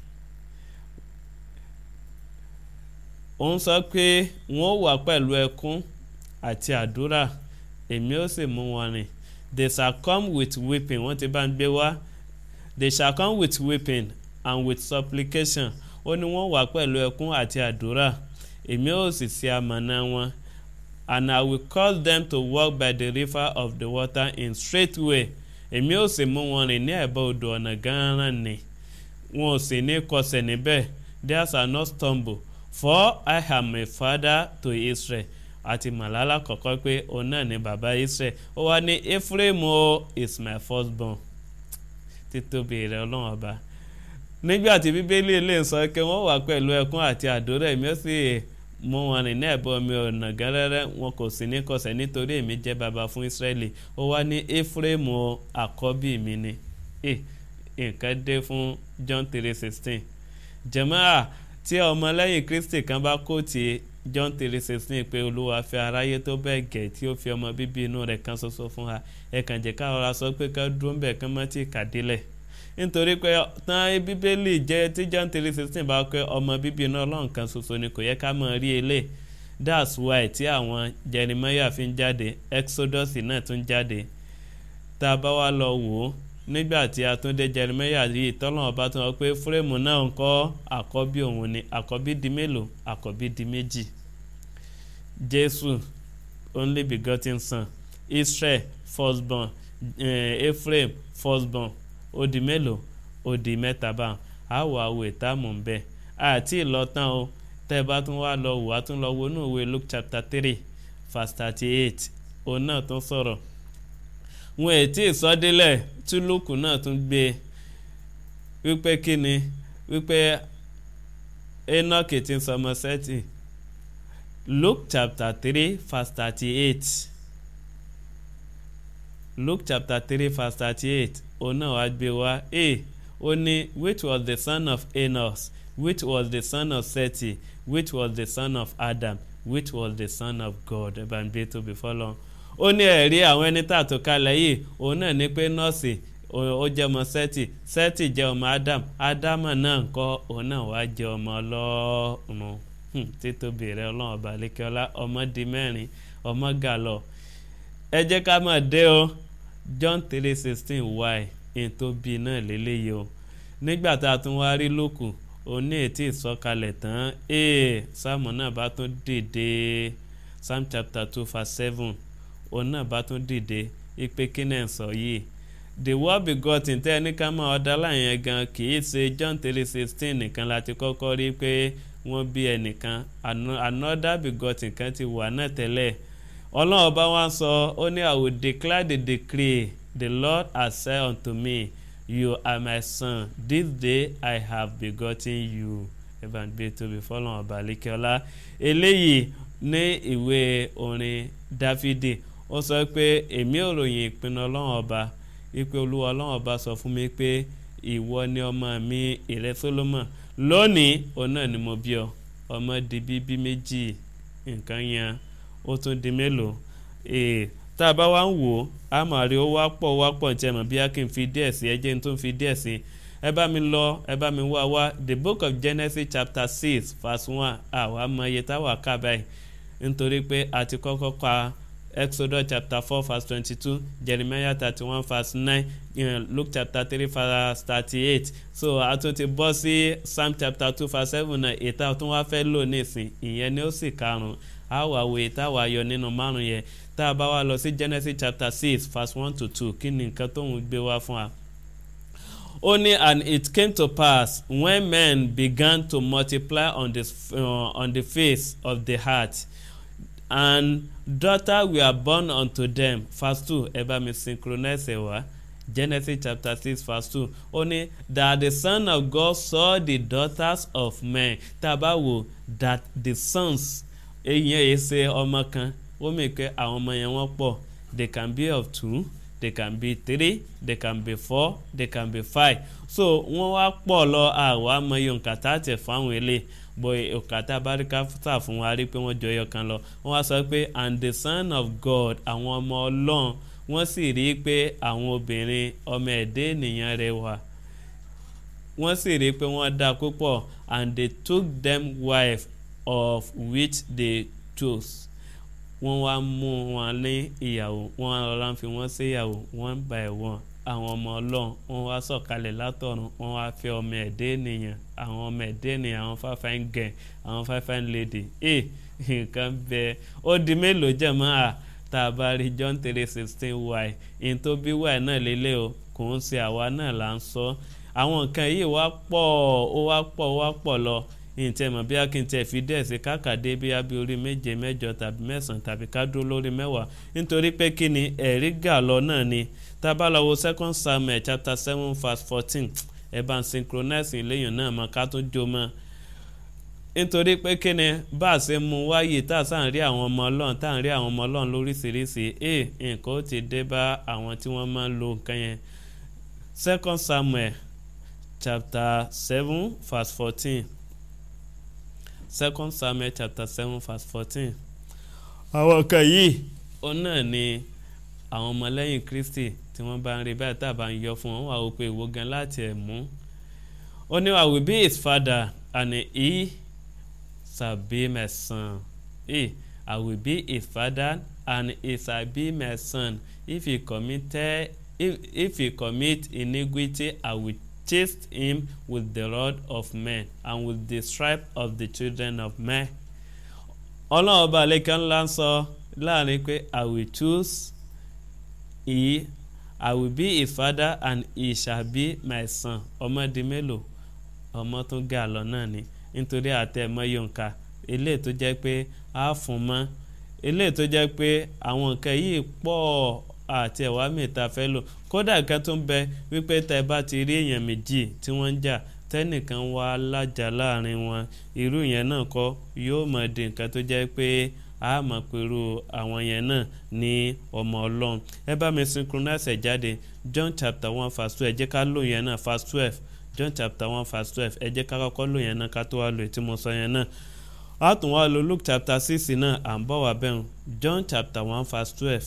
òun sọ pé wọ́n wà pẹ̀lú ẹkún àti àdúrà èmi ó sì mú wọn rìn they shall come with weeping wọ́n ti bá ń gbé wá they shall come with weeping and with supplication ó ní wọ́n wà pẹ̀lú ẹkún àti àdúrà èmi ó sì ṣe amọ̀nà wọn and I will cause them to walk by the river of the water in straight way èmi ó sì mú wọn rìn ní ẹ̀bá odò ọ̀nà gánran ni wọn ò sì ní kọsẹ̀ níbẹ̀ there shall not stumble for I am a father to Israel àti màlálà kọ̀kọ́ pé òun náà ni bàbá Israel ó wá ní Ephraim o is my firstborn títóbi rẹ̀ ọlọ́run ọba nígbà tí bíbélì lè sọ pé wọ́n wà pẹ̀lú ẹkún àti àdúrà èmi ó sì mú wọn rìn ní ẹ̀bọ mi ọ̀nà gẹ́rẹ́rẹ́ wọn kò sí ní kọsẹ̀ nítorí èmi jẹ́ baba fún Ísírẹ́lì ó wá ní Ephraim o àkọ́bí mi ni nǹkan dé fún John three sixteen jẹ̀mọ́à tí ọmọlẹ́yìn Kristi kan bá kóòtì John three sixteen pé Olúwa fẹ́ aráyé tó bẹ́ẹ̀ gẹ̀ tí ó fi ọmọ bíbí inú rẹ̀ kan ṣoṣo fún wa ẹ kàn jẹ́ ká rọra sọ pé ká dúró ń bẹ̀ kán mọ́ tí ì kàdílẹ̀ nítorí pé tán bíbélì jẹ́ tí John three sixteen bá pé ọmọ bíbí inú Ọlọ́run kan ṣoṣo ni kò yẹ ká mọ̀ rí elé that's why tí àwọn Jeremiah fi ń jáde Exodus náà tún jáde tá a bá wá lọ wò ó nígbà tí a tún dé Jeremiah yìí tọ́lọ́n ọba tó wọ́n pé fúrẹ́mù náà ń kọ́ àkọ́bí òun ni àkọ́bí di mélòó àkọ́bí di méjì Jésù only begotten son Israel firstborn eh, Ephraim firstborn ó di mélòó ó di mẹ́ta báwọn àwọ̀ àwọ̀ ìtààmú ń bẹ̀ àti ìlọ́tàn o tẹ́ ẹ bá tún wá lọ wò á tún lọ wo inú ìwé Luke chapter three verse thirty eight òun náà tún sọ̀rọ̀ wọn ètí ìsọdílẹ̀ tí lókù náà tún gbé wípé kí ni wípé Enoch ti ń sọmọ sẹ́tì Luke chapter three verse thirty eight Luke chapter three verse thirty eight òun náà wá gbé wá e ó ní which was the son of Enos which was the son of Seti which was the son of Adam which was the son of God ẹ bá ń gbé tóbi fọlọ́n ó ní ẹ̀rí àwọn ẹni tá a tó kalẹ̀ yìí òun náà ní pé nọ́ọ̀sì ó jẹ́ ọmọ sẹ́tì sẹ́tì jẹ́ ọmọ Adam Ádámù náà ń kọ́ òun náà wá jẹ́ ọmọ ọlọ́run títóbi rẹ ọlọ́run ọba lẹ́kẹ́ọ́lá ọmọ di mẹ́rin ọmọ gàlọ́ ẹ jẹ́ ká máa dé o John three sixteen y n tó bí náà lélẹ́yìí o nígbà tá a tún wá rí lókù òní ètí ìsọkalẹ̀ tán ee sáàmù náà bá tún dìde psalm chapter two verse seven òun náà bá tún dìde ipe kílẹ̀ ń sọ yìí the word begotten tẹ́ ẹni ká máa ọ̀dà láyẹn gan kì í ṣe john three sixteen nìkan láti kọ́kọ́ rí pé wọ́n bí ẹnìkan another begotten kan ti wà náà tẹ́lẹ̀ ọlọ́run ọba wa sọ ó ní i will declare the decree the lord has said unto me you are my son this day i have begotten you evan gbé tóbi fọlọ́n ọba àlékẹ́ọ́lá eléyìí ní ìwé orin dáfídì ó sọ pé èmi ò ròyìn ìpinnu ọlọ́run ọba wípé olúwa ọlọ́run ọba sọ fún mi pé ìwọ ni ọmọ mi ìrẹ solomon lónìí òun náà ni mo bí ọ ọmọ di bíbí méjì nǹkan yan ó tún di mélòó ee tá a bá wá ń wò ó a máa rí ó wá pọ̀ wá pọ̀ tí ẹ mọ̀ bí a kì í fi díẹ̀ sí ẹ jẹ́ ní tó ń fi díẹ̀ sí ẹ bá mi lọ ẹ bá mi wá wá the book of genesis chapter six verse one àwa mọ iye táwa kà báyìí nítorí pé a ti kọ́kọ́ ka exodus chapter four verse twenty-two jeremiah thirty-one verse nine luke chapter three verse thirty-eight so a tún ti bọ́ sí psalm chapter two verse seven náà ètò àtún wá fẹ́ lò nísìn ìyẹn ni ó sì karùn-ún a wà wo ètò àwa yọ nínú márùn yẹn tá a bá wá lọ sí genesis chapter six verse one to two kí ni nǹkan tóun gbé wá fún wa. ó ní and it came to pass when men began to multiply on the, uh, on the face of the heart and daughter were born unto them verse two ẹ bá mi synchronize ẹ wá genesis chapter six verse two ó ní that the son of God saw the daughters of men tá a bá wò that the sons èyí ẹ̀ ṣe ọmọ kan ó mì pé àwọn ọmọ yẹn wọ́n pọ̀ they can be of two they can be three they can be four they can be five so wọ́n wá pọ̀ lọ àwa mọ iye nǹkan tá a tẹ̀ fún àwọn eléyìí bọ̀ òkàtà báríkà tà fún wa rí pé wọ́n jọ ẹyọ kan lọ wọ́n wá sọ pé and the son of God àwọn ọmọ ọlọ́run wọ́n sì rí i pé àwọn obìnrin ọmọ ẹ̀dẹ́ ènìyàn rẹ̀ wà wọ́n sì rí i pé wọ́n dá púpọ̀ and they took them wife of which they chose wọ́n wá mú wọn ní ìyàwó wọ́n rọra fi wọ́n sí ìyàwó wọ́n bá ẹ̀ wọ́n àwọn ọmọ ọlọ́run wọ́n wá sọ̀kalẹ̀ látọ̀run wọ́n wá fẹ́ ọmọ ẹ̀dẹ́ ènìyàn àwọn ọmọ ẹ̀dẹ́ ènìyàn àwọn fáfáìn gẹ̀ àwọn fáfáìn lady ẹ̀ nǹkan bẹ́ẹ̀ ó di mélòó jẹ̀ mọ́ à tá a bá rí john three sixteen y in tó bí y náà lélẹ̀ o kò ń ṣe àwa náà là ń sọ àwọn nǹkan yìí wá pọ̀ ó wá pọ̀ ó wá pọ̀ lọ ǹtẹ̀ mọ̀ bí akíntẹ̀ fi dẹ̀ sí kákàdé bí abí orí méje mẹ́jọ tàbí mẹ́sàn-án tàbí ká dúró lórí mẹ́wàá nítorí pé kí ni ẹ̀rí gà lọ náà ni tábà lọ wo second samuel chapter seven verse fourteen ẹ̀ bá ń synchronize ìléyìn náà mọ̀ ká tó jó mọ́ nítorí pé kí ni bá a ṣe mú wáyé tá a sàn rí àwọn ọmọ ọlọ́run tá à ń rí àwọn ọmọ ọlọ́run lóríṣiríṣi ẹ̀ nǹkan ó ti dé bá àwọn tí wọ́n máa ń lo nǹkan yẹn second samuel chapter seven verse fourteen second samuel chapter seven verse fourteen. àwọn kan yìí ó náà ni àwọn ọmọlẹ́yìn kristi tí wọ́n bá ń rí báyìí tá a bá ń yọ fún wọn wà ó pé ìwo gan láti ẹ̀ mú. ó ní I will be his father and he shall be my son. He, I will be his father and he shall be my son. If he committed if, if he commit iniquity I will chased him with the rod of men and with the stripe of the children of men. ọlọ́run ọba àlekàn ńlá ń sọ láàrin pé i will choose he i will be his father and he shall be my son ọmọ di mélòó ọmọ tó gé àlọ́ náà ni nítorí àtẹ̀mọ́ yonka eléyìí tó jẹ́ pé a fún mọ́ eléyìí tó jẹ́ pé àwọn nǹkan yìí pọ̀ àti ẹ̀wá mẹ́ta fẹ́ lò kódà nǹkan tó ń bẹ wípé tẹ bá ti rí èèyàn méjì tí wọ́n ń jà tẹ́nìkan wá lájà láàrin wọn irú yẹn náà kọ́ yóò mọ̀ di nǹkan tó jẹ́ pé a mọ̀ pẹ̀lú àwọn yẹn náà ní ọmọ ọlọ́run ẹ bá mi synchronize ẹ̀ jáde john chapter one verse twelve ẹ jẹ́ ká lò yẹn náà verse twelve john chapter one verse twelve ẹ jẹ́ ká kọ́kọ́ lò yẹn náà ká tó wá lò tí mo sọ yẹn náà a tún wá lo luke chapter six náà à ń bọ̀ wá bẹ́ẹ̀ john chapter one verse twelve.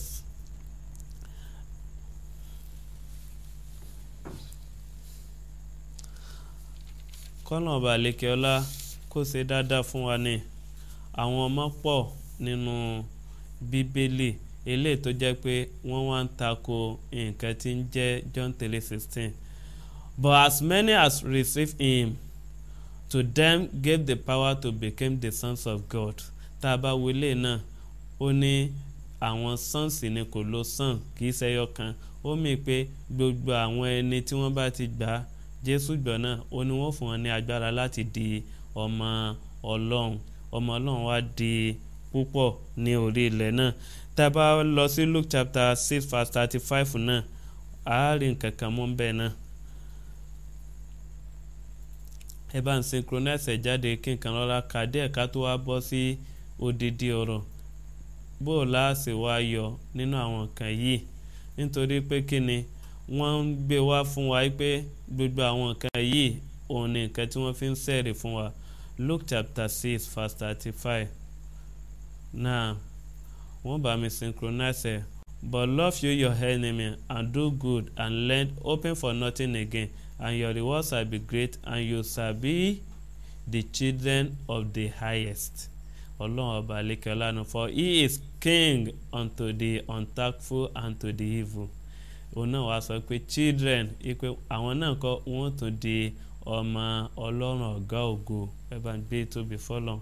kọ́nà ọba àlekè ọlá kó ṣe dáadáa fún wa ní àwọn ọmọ pọ̀ nínú bíbélì eléyìí tó jẹ́ pé wọ́n wá ń tako nǹkan tí ń jẹ́ john three sixteen but as many as received him to them gave the power to become the sons of God tá a bá wọlé náà ó ní àwọn sọ́ọ̀sì ni kò lo sàn kì í ṣẹyọ kan ó mì pé gbogbo àwọn ẹni tí wọ́n bá ti gbà á jésù gbọ́ náà ó ní wọ́n fún wọn ní agbára láti di ọmọ ọlọ́run ọmọ ọlọ́run wá di púpọ̀ ní orí ilẹ̀ náà tá a bá lọ sí luke chapter six verse thirty five náà àárín kankan mú bẹ́ẹ̀ náà ẹ bá ń synchronize ẹ̀ jáde kí nǹkan lọ́la kà díẹ̀ ká tó wá bọ́ sí odidi ọ̀rọ̀ bó o láàṣì wá yọ nínú àwọn nǹkan yìí nítorí pé kí ni wọ́n ń gbé wá fún wa pé gbogbo àwọn nǹkan yìí òun ni nǹkan tí wọ́n fi ń sẹ̀rì fún wa luke chapter six verse thirty five now wọ́n bá mi synchronize ẹ̀ but love you your enemy and do good and lend open for nothing again and your reward shall be great and you shall be the children of the highest ọlọ́run ọba alekela nu for he is king unto the unthankful and to the evil òun náà wàá sọ pé children ipe àwọn náà kọ́ wọ́n tún di ọmọ ọlọ́run ọ̀gá ògo ẹ bá ń gbé tóbi fọlọ́n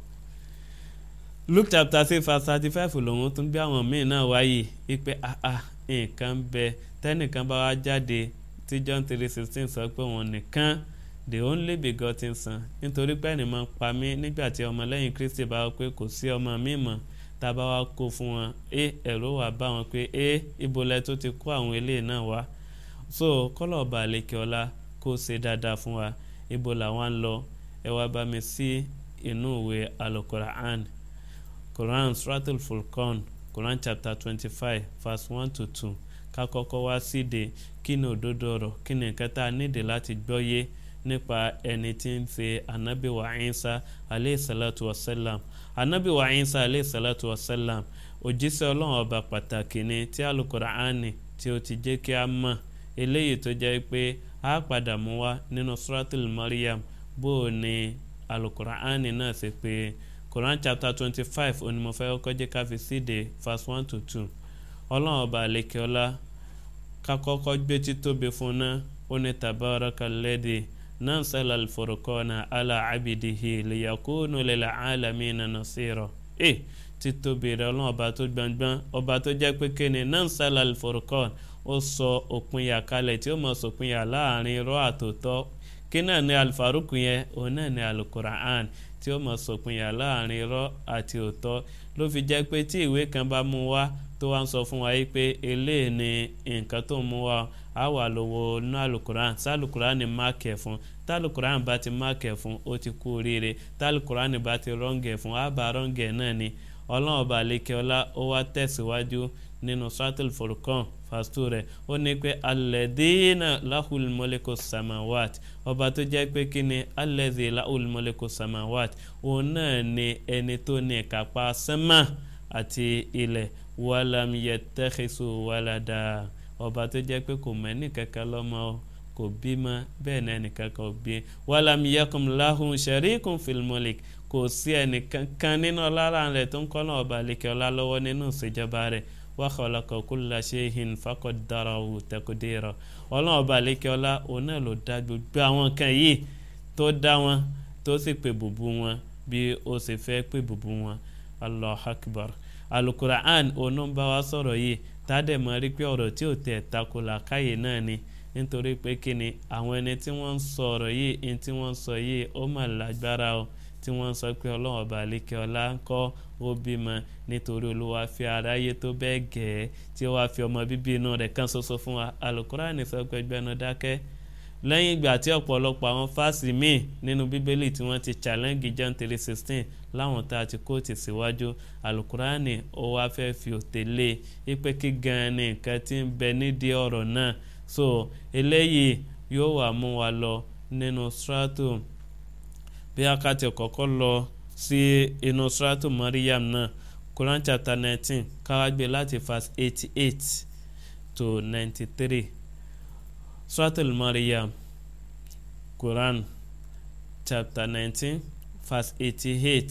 luke chapter six verse thirty five lòun tún gbé àwọn míì náà wáyé ipe àà nǹkan bẹ tẹ́nìkan bá wá jáde tí john three sixteen sọ pé òun nìkan the only begotten son nítorí pé ẹnì máa ń pa mí nígbà tí ọmọlẹ́yìn kristi bá wọ pé kò sí ọmọ mi mọ̀ tá a bá wá kó fún wọn ẹ ẹ̀rọ wà bá wọn pé ẹ ibolẹ tó ti kó àwọn eléyìí náà wá so kọ́lọ̀ ọba àlekè ọlá kó ṣe dáadáa fún wa ibo làwọn ń lọ ẹ wá bá mi sí inú ìwé alukoran quran suratul furqan quran chapter twenty five verse one to two ká kọ́kọ́ wá síde kí ni òdodo ọ̀rọ̀ kí ni nǹkan tá a nídìí láti gbọ́yé nípa ẹni tí ń ṣe anabi wa isa aleyhi salatu wa salam anabi wa isa aleyhi salatu wa salam òjíṣẹ́ ọlọ́run ọba pàtàkì ni tí alukuraani tí ó ti jẹ́ kí a mọ̀ eléyìí tó jẹ́ pé a padà mú wá nínú suratul mariam bó o ní alukuraani náà ṣe pé quran chapter twenty five onímọ̀fẹ́ kọjá káfí síde verse one to two ọlọ́run ọba àlekèọ́lá kakọ́kọ́ gbé títóbi fún náà ó ní tabaraka lẹ́dí náà sẹ́lá alforokọ́nà ala abidihi lèyàkúnú lẹ́la alamina nasiro ẹ títóbi rẹ ọlọ́run ọba tó gbọ̀ngbọ̀n ọba tó jẹ́ pé kéne náà sẹ́lá alforokọ́n ó sọ òpinya kalẹ̀ tí ó mọ̀ sòpinya láàrin irọ́ àtòtọ́ kí náà ní alifaruku yẹn òun náà ní alukura'an tí ó mọ̀ sòpinya láàrin irọ́ àti òtọ́ ló fi jẹ́ pé tí ìwé kan bá mú wá tó wá ń sọ fún wa yìí pé eléyìí ni nǹkan tó ń mú wa á wà lówó inú alukuran sálùkuran ni máàkì ẹ̀ fún tálùkuran bá ti máàkì ẹ̀ fún ó ti kú oríire tálùkuran bá ti rọ́ǹgẹ̀ fún á bá rọ́ǹgẹ̀ náà ni ọlọ́run ọba àlekè ọlá ó wá tẹ̀síwájú nínú sátìl furkan fàstú rẹ̀ ó ní pé alẹ́dínà láhùl mọ́lẹ́kọ̀ samawat ọba tó jẹ́ pé kí ni alẹ́dí láhùl mọ́lẹ́kọ̀ samawat òun náà ni ẹni tó ní ìkápá sẹ́mà àti ilẹ̀ wàlám yẹtẹ́kẹ́sọ wàládà ọba tó jẹ́ pé kò mọ ẹnì kankan lọ́mọ kò bímọ bẹ́ẹ̀ náà ẹnìkan kan bí wàlám yẹkùn láhùn sẹ̀ríkùn fìlmọ́lìk kò sí ẹnìkankan nínú ọlára rẹ̀ tó ń kọ́ náà ọba àlekè ọlá lọ́wọ́ nínú ìṣèjọba rẹ̀ wàhálàkọ̀ kúlà ṣéhìn fàkọ̀dárawù tẹkùdérọ̀ ọlọ́run ọba àlekè ọlá òun náà ló dá gbogbo àwọn nǹkan yìí tó dá wọn tó sì pè bùbù wọn bí ó sì fẹ́ pè bùbù wọn allah akbar alukura'an òun bá wa sọ̀rọ̀ yìí tádẹ̀ mọ́ rí pé ọ̀rọ̀ tí ò tẹ̀ tako làkàyè náà ni nítorí pé kí ni àwọn ẹni tí wọ́n ń sọ ọ̀rọ̀ yìí ẹni tí wọ́n ń sọ yìí ó mà lágbára o tí wọ́n ń sọ pé ọlọ́run ọba àlékè ọlá ń kọ́ ó bímọ nítorí olúwa fi aráyé tó bẹ́ẹ̀ gẹ̀ẹ́ tí ó wá fi ọmọ bíbí inú rẹ̀ kan ṣoṣo fún wa alukura'an sọ pé gbẹnu dákẹ́ lẹ́yìn ìgbà tí ọ̀pọ̀lọpọ̀ àwọn fásì míì nínú bíbélì tí wọ́n ti challenge john three sixteen láwọn tá a ti kóòtù síwájú alukurani ó wá fẹ́ fi òtè lé e pé kí gan-an ni nǹkan tí ń bẹ nídìí ọ̀rọ̀ náà so eléyìí yóò wà mú wa lọ nínú stratum bí akátì kọ́kọ́ lọ sí inú stratum mariam náà quran chapter nineteen káwá gbé láti verse eighty eight to ninety three stratum mariam quran chapter nineteen verse eighty-eight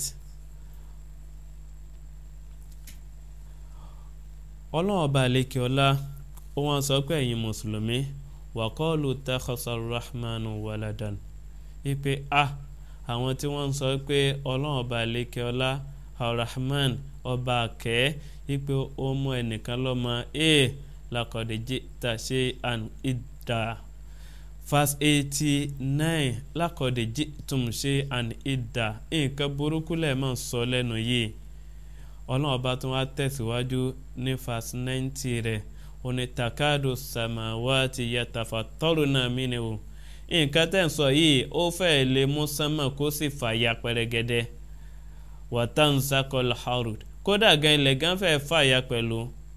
ọlọ́run ọba àlekè ọlá ó wọ́n sọ pé ẹ̀yin mùsùlùmí wàkọ́ọ̀lù takhasa rahman waladan ipe a àwọn tí wọ́n ń sọ pé ọlọ́run ọba àlékè ọlá arahman ọba àkẹ́ ipe ó mú ẹnìkan lọ́mọ e lakọ̀dẹ̀jì ta ṣe an ìdá verse eighty nine lakọ̀dẹ̀jì tún ṣe an ìdá nǹkan burúkú lẹ́ẹ̀ máa ń sọ lẹ́nu yìí ọlọ́run ọba tún wá tẹ̀síwájú ní verse ninety rẹ̀ òní takado samawati yatafa tọrọ náà mí ni o nǹkan tẹ̀ ń sọ yìí ó fẹ́ẹ́ lè mú sánmà kó sì fàya pẹrẹgẹdẹ wàtánsakọl harud kódà gan ilẹ̀ gan fẹ́ẹ́ fàya pẹ̀lú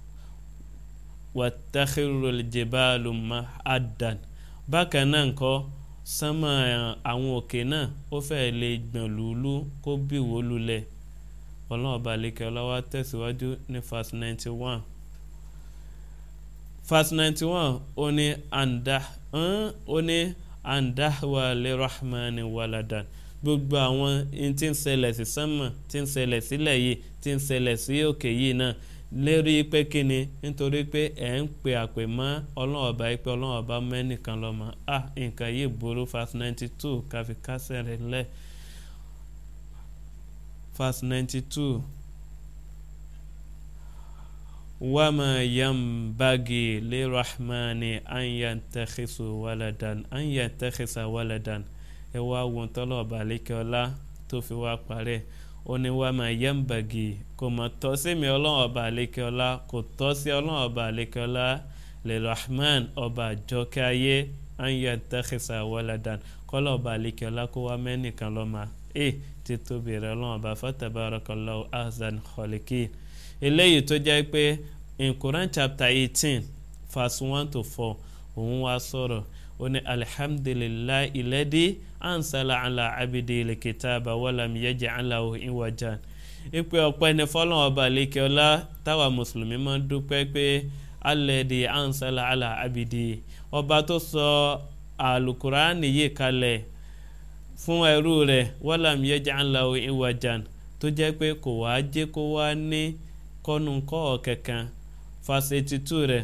wàtáhírò jìbáàlù mahadan bákan náà ńkọ́ sánmà àwọn òkè náà ó fẹ́ẹ́ lè gbọ̀n lùlú kó bí wó lulẹ̀ ọlọ́run ọba àlekè ọlọ́wà tẹ̀síwájú ní verse ninety one verse ninety one ó ní àǹdá ó ní àǹdáwà lè rahman waladan gbogbo àwọn tí ń ṣẹlẹ̀ sí sánmà tí ń ṣẹlẹ̀ sílẹ̀ yìí tí ń ṣẹlẹ̀ sí òkè yìí náà lérí pé kíni nítorí pé ẹ̀ ń pe àpè mọ́ ọlọ́run ọba yìí pé ọlọ́run ọba mẹ́nìkan lọ́mọ ah nǹkan yìí burú verse ninety two káfí kásẹ̀ rẹ̀ lẹ̀ verse ninety two wama yambagi lirahmani an yantakhisu waladan an yantakhisa waladan ẹ wá wọn tọ́lọ̀ ọba àlékẹ́ọ́lá tó fi wá parẹ́ ó ní wama yambagi kò mọ̀ tọ́ sí mi ọlọ́run ọba àlékẹ́ọ́lá kò tọ́ sí ọlọ́run ọba àlékẹ́ọ́lá lirahman ọba àjọkẹ́ ayé an yantakhisa waladan kọ́lọ̀ ọba àlékẹ́ọ́lá kó wá mẹ́nìkan lọ́mọ ẹ̀ títóbi rẹ̀ ọlọ́run ọba fatabarakallahu ahsan khaliqin eléyìí tó jẹ́ pé in Quran chapter eighteen verse one to four òun wá sọ̀rọ̀ ó ní alihamdulilayi ilẹ̀dí ansala ala abidi lekitaba wàlám yẹjẹ aláwo ìwàjà ìpè ọ̀pẹ ní fọlọ́n ọba lẹ́kẹ́ọ́lá táwa mùsùlùmí máa ń dúpẹ́ pé alẹ́dí ansala ala abidi ọba tó sọ alukuraani yìí kalẹ̀ fún ẹrú rẹ̀ wàlám yẹjẹ aláwo ìwàjà tó jẹ́ pé kò wá jẹ́ kó wá ní kọ́nu kọ́ kankan verse eighty two rẹ̀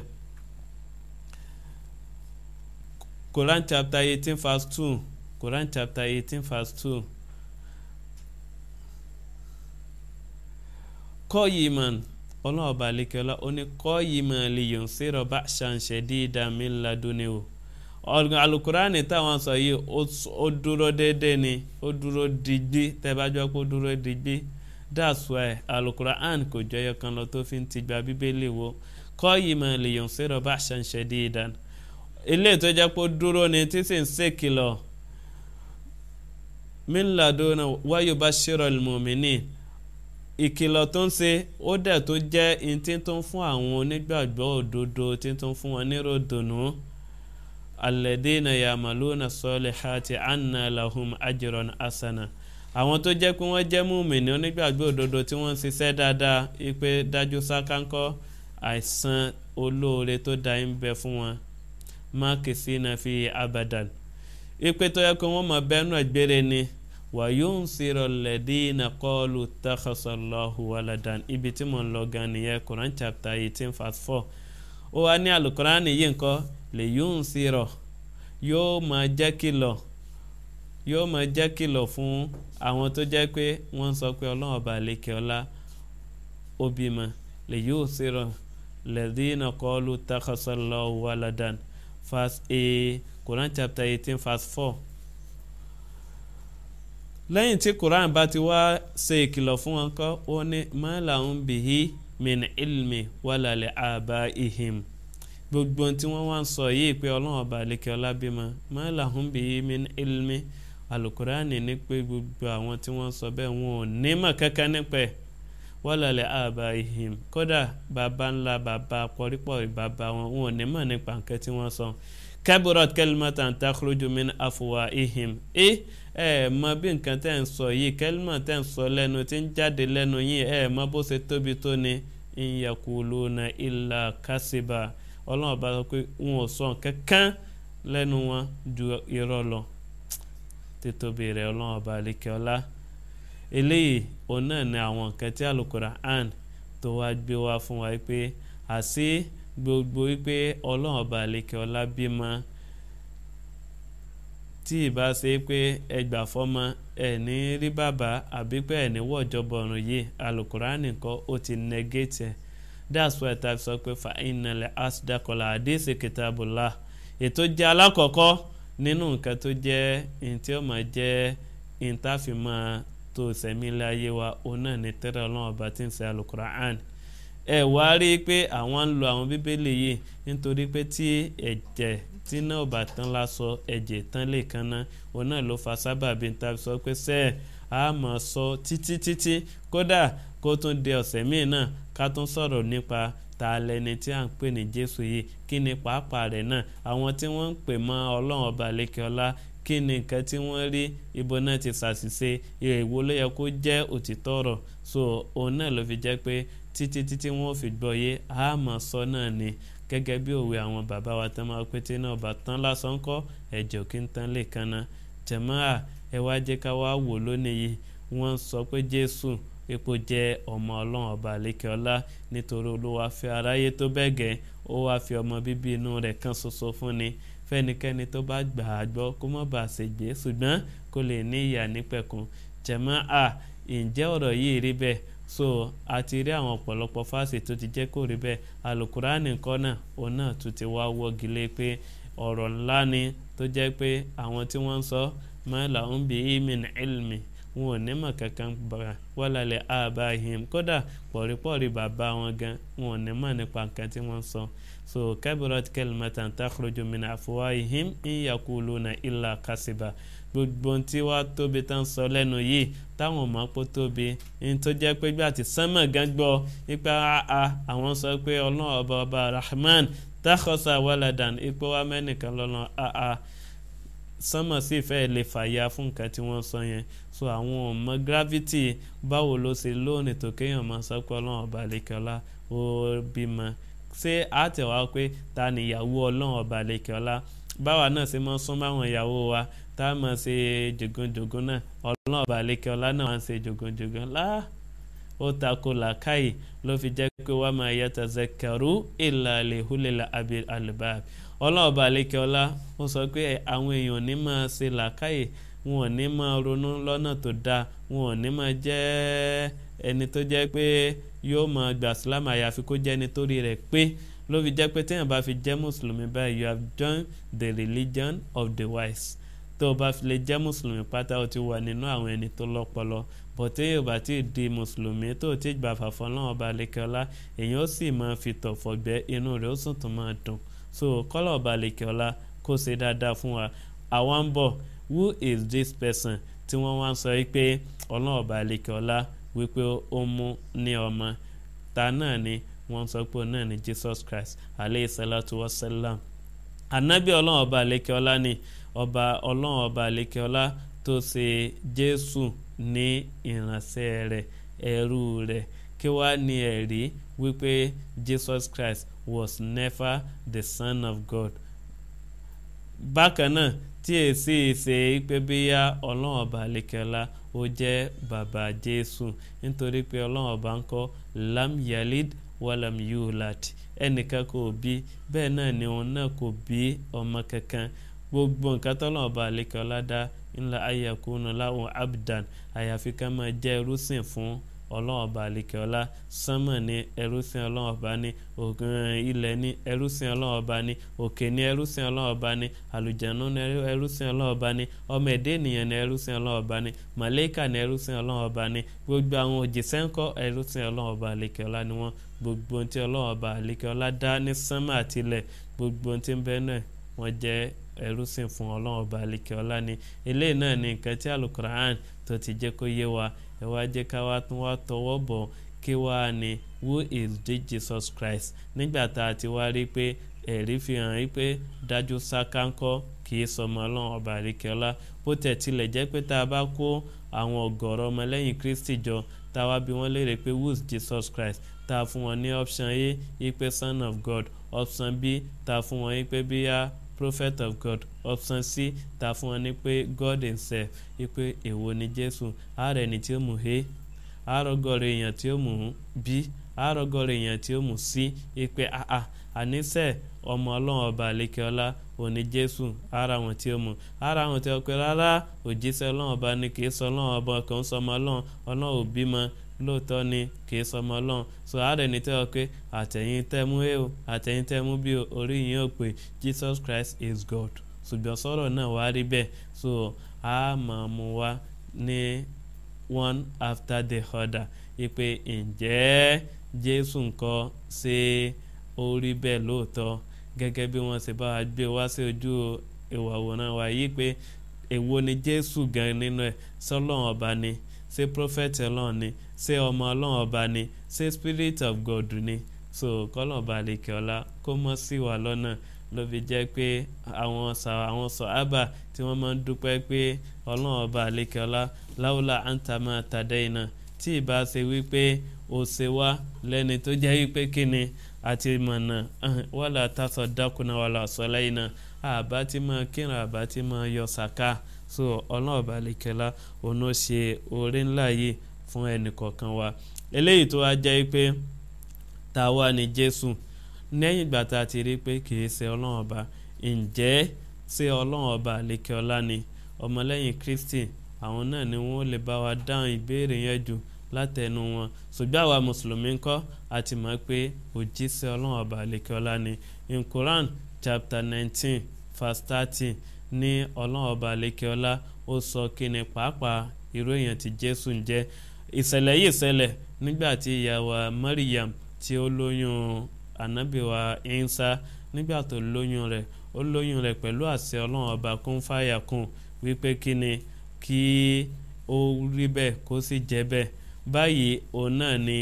Quran chapter eighteen verse two Quran chapter eighteen verse two kọ́ yìí man ọlọ́ọ̀bà àlekẹ́lá ó ní kọ́ yìí man lè yọ̀n sírọ̀ bá ṣàǹṣẹ̀ dídá mi ladúni o alukurani táwọn sọ yìí ó dúró déédéé ni ó dúró digbí tẹ́bájọ́ pé ó dúró digbí that's why alukur'an kò jọyọ kan lọ tó fi ń tìgbà bíbélì wo kọ́ yìí mà lèyàn sírọ̀ bá ṣàǹṣẹ̀ dídán ilé tó jẹ́ pé ó dúró ni tí sì ń ṣèkìlọ̀ mílíọ̀dúnrún wáyé bá ṣírọ̀ lùmọ̀mìnì ìkìlọ̀ tó ń ṣe ó dẹ̀ tó jẹ́ ìtí tó ń fún àwọn onígbàgbọ́ òdodo tí tó ń fún wọn nírò dùnú alẹ́dínà yàmàlúnà sọ́lẹ̀ hàtì ànà làhùn àjẹrọ̀ asana àwọn tó jẹ́ pé wọ́n jẹ́ múmìnì onígbàgbọ́ òdodo tí wọ́n ń ṣiṣẹ́ dáadáa ipe dájú sákánkọ́ àìsàn olóore tó da ń bẹ fún wọn máàkì sí náà fi abadan ipe tó yẹ kó wọ́n mọ̀ bẹ́ẹ̀nù ẹ̀gbẹ́rẹ́ ni wàyóò ń sèrò lẹ́dínà kọ́ọ̀lù takhasallahu waladan ibi tí mo ń lọ gan nìyẹn Quran chapter eighteen verse four ó wá ní alukoran yìí nǹkan lè yóò ń sèrò yóò máa jẹ́ kìlọ̀ yóò máa jẹ́ kìlọ̀ fún àwọn tó jẹ́ pé wọ́n sọ pé ọlọ́run ọba àlekè ọlá ó bímọ lè yóò sèrò lẹ́dínà kọ́ọ̀lù takhasallahu waladan verse a Quran chapter eighteen verse four lẹ́yìn tí Quran bá ti wá ṣe ìkìlọ̀ fún wọn kọ́ ó ní mọ́làún bìhí min ilmi wàlàlẹ̀ àbá ihim gbogbo tí wọ́n wá ń sọ yìí pé ọlọ́run ọba àlekè ọlá bímọ mọ́làún bìhí min ilmi alukurani ní pé gbogbo àwọn tí wọ́n sọ bẹ́ẹ̀ wọn ò ní mọ̀ kankan nípẹ́ wàlàlẹ̀ àbá ihim kódà bàbá ńlá bàbá pọ̀rípọ̀ bàbá wọn wọn ò ní mọ̀ nípa nǹkan tí wọ́n sọ kaburat kalimatan takhruju min afuwa ihim ẹ ẹ mọ bí nǹkan tẹ́ ń sọ yìí kẹlímà tẹ́ ń sọ lẹ́nu tí ń jáde lẹ́nu yìí ẹ mọ bó ṣe tóbi tó ni ìyàkùlùnà ìlà kásìbà ọlọ́run bá sọ pé wọn ò sọ kankan lẹ́nu wọn ju irọ́ lọ títóbi rẹ̀ ọlọ́run ọba àlekẹ́ ọlá eléyìí òun náà ni àwọn nǹkan tí Al-Qur'an tó wá gbé wá fún wa pé àṣé gbogbo wípé ọlọ́run ọba àlekè ọlá bímọ tí ìbá ṣe pé ẹgbà fọmọ ẹ ní rí bàbá àbí pé ẹ ní wọ̀jọ̀bọ̀ ọ̀run yìí alukurani kọ́ ó ti negate ẹ̀ that's why ta sọ pé fa ìnàlẹ̀ asdakola àdéhìsì kìtàbùlà ètò jẹ́ alákọ̀ọ́kọ́ nínú nǹkan tó jẹ́ ní tí ó máa jẹ́ ìntàfimọ́ tó sẹ̀mí ilé ayé wa òun náà ní tẹ́rẹ̀ ọlọ́run ọba tí ń ṣe alukurani ẹ wá rí i pé àwọn ń lo àwọn bíbélì yìí nítorí pé tí ẹ̀jẹ̀ tí náà bá tán lásọ ẹ̀jẹ̀ tán lè kan ná òun náà ló fa sábàbí ta sọ pé sẹ́ẹ̀ a mọ̀ sọ títí títí kódà kó tún di ọ̀sẹ̀ míì náà ká tún sọ̀rọ̀ nípa ta lẹni tí à ń pè ní jésù yìí kí ni pàápàá rẹ̀ náà àwọn tí wọ́n ń pè mọ́ ọlọ́run ọba lẹ́kẹ́ọ́lá kí ni nǹkan tí wọ́n rí ibo náà ti ṣàṣìṣe ìrèwò ló yẹ kó jẹ́ òtítọ́ ọ̀rọ̀ so òun náà ló fi jẹ́ pé títí títí wọ́n fi gbọ́ yé a mọ̀ sọ náà ni gẹ́gẹ́ bí òwe àwọn bàbá wa tán máa pété náà bá tán lásán kọ́ ẹ̀jẹ̀ òkè ń tán lè kanna jẹ̀mọ́à ẹ wá jẹ́ ká wá wò lónìí yìí wọ́n sọ pé jésù epo jẹ́ ọmọ ọlọ́run ọba àlékè ọlá nítorí olúwa fi aráyé tó bẹ́ẹ̀ gẹ́ ó wá fi ọmọ bíbí inú rẹ̀ kan ṣoṣo fún ni fẹ́nikẹ́ni tó bá gbà á gbọ́ kó má bàa ṣègbè ṣùgbọ́n kó lè ní ìyà nípẹ̀kun jẹ̀mọ́à ǹjẹ́ ọ̀rọ̀ yìí rí bẹ́ẹ̀ so a ti rí àwọn ọ̀pọ̀lọpọ̀ fásitì tó ti jẹ́ kó rí bẹ́ẹ̀ alukurani nǹkan náà òun náà tún ti wá wọ́gi lé pé ọ̀rọ̀ ńlá ni tó jẹ́ pé àwọn tí wọ́n ń sọ mọ́lá ń bí imin ilmi wọn ò ní mọ̀ kankan bàrà wọ́lálẹ̀ àbáhìm kódà pọ̀rípọ̀rí bàbá wọn gan wọn ò ní mọ̀ nípa nǹkan tí wọ́n sọ so kabirat kelmatan takhruju min afwahihim in yaquluna illa kasiba gbogbo tí wàá tóbi tán sọ lẹ́nu yìí táwọn ọmọ pọ̀ tóbi ní tó jẹ́ pé gbà tí sánmà gan gbọ́ ipa a àwọn sọ pé ọlọ́run ọba ọba rahman takhosa waladan ipò wa mẹ́nìkan lọ́nà a sánmà sì fẹ́ lè fàyà fún nǹkan tí wọ́n sọ yẹn so àwọn ọmọ gravity báwo ló ṣe lónìí tó kéèyàn máa sọ pé ọlọ́run ọba àlekẹ́ọ́lá ó bímọ ṣé àtẹ̀wá pé ta ni ìyàwó ọlọ́run ọba àlekẹ́ọ́lá báwa náà ṣe máa sún máwọn ìyàwó wa tá a máa ṣe jògónjògón náà ọlọ́run ọba àlekẹ́ọ́lá náà máa ń ṣe jògónjògón láà ó tako làákàyè ló fi jẹ́ pé wàá máa yàtọ̀ zakaru ìlà àlehùlẹ̀lẹ̀ àlùbáàbí ọlọ́ọ̀bà àlekẹ́ọ́lá ó sọ pé àwọn èèyàn ní máa ṣe làákàyè wọn ò ní máa ronú lọ́nà tó dáa wọn ò ní máa jẹ́ ẹni tó jẹ́ pé yóò máa gbà sílámù àyàfi kó jẹ́ ẹni tó rí rẹ̀ pé ló fi jẹ́ pé téèyàn bá fi jẹ́ mùsùlùmí báyìí you have joined the religion of the wise tó o bá fi lè jẹ́ mùsùlùmí pátá o ti wà nínú àwọn ẹni tó lọ́pọlọ bọ̀tẹ́ yóò bá ti di mùsùlùmí tó o ti gbà fàfọ́ náà ọba àlekẹ́ọ́lá èèyàn ó sì máa fi tọ̀fọ̀ gbẹ́ inú rẹ̀ ó sì tún máa dùn so kọ́lọ̀ ọba àlekẹ́ọ́lá kó ṣe dáadáa fún wa àwa ń bọ̀ who is this person tí wọ́n wá ń sọ pé ọlọ́run ọba àlekẹ́ọ́lá wípé ó mú ní ọmọ ta náà ni wọ́n sọ pé náà ni jesus christ aleyhi salatu wa salam anabi ọlọ́run ọba àlekẹ́ọ́lá ni ọba ọlọ́run ọba àlekẹ́ọ́lá tó ṣe jésù ní ìránṣẹ́ rẹ̀ ẹrú rẹ̀ kí wá ní ẹ̀rí wípé jesus christ was never the son of god bákan náà tí èsì ṣe pé bíyá ọlọ́run ọba àlekẹ́ọ́lá ó jẹ́ bàbá jésù nítorí pé ọlọ́run ọba ń kọ́ lam yalid walam yulad ẹnìkan kò bí bẹ́ẹ̀ náà ni òun náà kò bí ọmọ kankan gbogbo nǹkan tọ́lọ́run ọba àlekẹ́ọ́lá dá ńlá ayakuna láwọn abdan àyàfi ká máa jẹ́ ẹrúsìn fún ọlọ́run ọba àlekẹ́ọ́lá sánmọ̀ ní ẹrúsìn ọlọ́run ọba ní ògùn ilẹ̀ ní ẹrúsìn ọlọ́run ọba ní òkè ní ẹrúsìn ọlọ́run ọba ní àlùjànnú ní ẹrúsìn ọlọ́run ọba ní ọmọ ẹ̀dẹ́ ènìyàn ní ẹrúsìn ọlọ́run ọba ní màlẹ́kà ní ẹrúsìn ọlọ́run ọba ní gbogbo àwọn òjìṣẹ́ ńkọ́ ẹrúsìn ọlọ́run ọba àlekẹ́ọ́lá ni wọ́n gbogbo ohun tí ọlọ́run ọba àlekẹ́ọ́lá dá ní sánmọ̀ àtilẹ̀ gbogbo ohun tí ń bẹ náà wọ́n jẹ́ ẹrúsìn fún ọlọ́run ọba àlekẹ́ọ́lá ni eléyìí náà ni nǹkan tí alukur'an tó ti jẹ́ kó yé wa ẹ wá jẹ́ ká wá tún wá tọwọ́ bọ̀ kí wá ní who is the jesus christ nígbà tá a ti wá rí pé ẹ̀rí fi hàn rí pé dájú sákáńkọ́ kì í sọmọ ọlọ́run ọba àríkẹ́ọ́lá bó tẹ̀ tilẹ̀ jẹ́ pé tá a bá kó àwọn ọ̀gọ̀rọ̀ ọmọlẹ́yìn kristi jọ tá a wá bí wọ́n léèrè pé who is jesus christ tá a fún wọn ní option a ipe son of god option b tá a fún wọn ipe bíyà prophet of god option c ta fún wọn ní pé god himself wípé èwo ni jésù ààrẹ ni tí ó mú he àárọ̀gọ́rọ̀ èèyàn tí ó mú b àárọ̀gọ́rọ̀ èèyàn tí ó mú c wípé àà àníṣe ọmọ ọlọ́run ọba àlékeọlá òní jésù ara wọn tí ó mú ara wọn tí ó pe rárá òjíṣẹ́ ọlọ́run ọba ni kì í sọ ọlọ́run ọba kan ń sọmọ ọlọ́run ọlọ́run ò bímọ lóòótọ́ ni kì í sọmọ ọlọ́run so ààrẹ ní tẹ́ ọ pé àtẹ̀yìn tẹ́mú ẹ o àtẹ̀yìn tẹ́mú bí orí yín ò pé jesus christ is god ṣùgbọ́n sọ̀rọ̀ náà wá rí bẹ́ẹ̀ so a máa mú wa ní one after the other ipe ǹjẹ́ jésù nǹkan ṣe orí bẹ́ẹ̀ lóòótọ́ gẹ́gẹ́ bí wọ́n ṣe bá wa gbé wá sí ojú ìwàwòrán wa yìí pé èwo ni jésù gan nínú ẹ̀ sọlọ́run ọba ni ṣé prophet ọlọ́run ni ṣé ọmọ ọlọ́run ọba ni ṣé spirit of god ni so kọ́lọ̀ ọba àlekè ọlá kó mọ́ sí wa lọ́nà ló fi jẹ́ pé àwọn sọ àwọn sọ ábà tí wọ́n máa ń dúpẹ́ pé ọlọ́run ọba àlekè ọlá láwùlà àǹtàmà tàdé iná tí ìbá ṣe wípé ó ṣe wá lẹ́ni tó jẹ́ wípé kíni àti mọ̀nà wàlà tásọ̀ dákúnà wàlà sọ́lá iná àbá tí máa kírun àbá tí máa yọ sàká so ọlọ́run ọba àlekèlá òun ó ṣe oore ńlá yìí fún ẹnì kọ̀ọ̀kan wa eléyìí tó wá jẹ́ pé ta wá ní jésù lẹ́yìn ìgbà tá a ti rí pé kì í ṣe ọlọ́run ọba ǹjẹ́ ṣé ọlọ́run ọba àlekèọlá ni ọmọlẹ́yìn kristi àwọn náà ni wọ́n lè bá wa dáhùn ìbéèrè yẹn jù látẹnu wọn ṣùgbọ́n àwa mùsùlùmí ń kọ́ àti mọ̀ pé òjíṣẹ́ ọlọ́run ọba àlekèọlá ni in quran chapter nineteen verse thirty ní ọlọ́run ọba àlekèọlá ó sọ kí ni pàápàá irú èèyàn tí jésù ń jẹ́ ìṣẹ̀lẹ̀ yìí ṣẹlẹ̀ nígbà tí ìyàwó mariam tí ó lóyún anabiwa insa nígbà tó lóyún rẹ̀ ó lóyún rẹ̀ pẹ̀lú àṣẹ ọlọ́run ọba kún fàyà kún wípé kí ni kí ó rí bẹ́ẹ̀ kó sì jẹ́ bẹ́ẹ̀ báyìí òun náà ni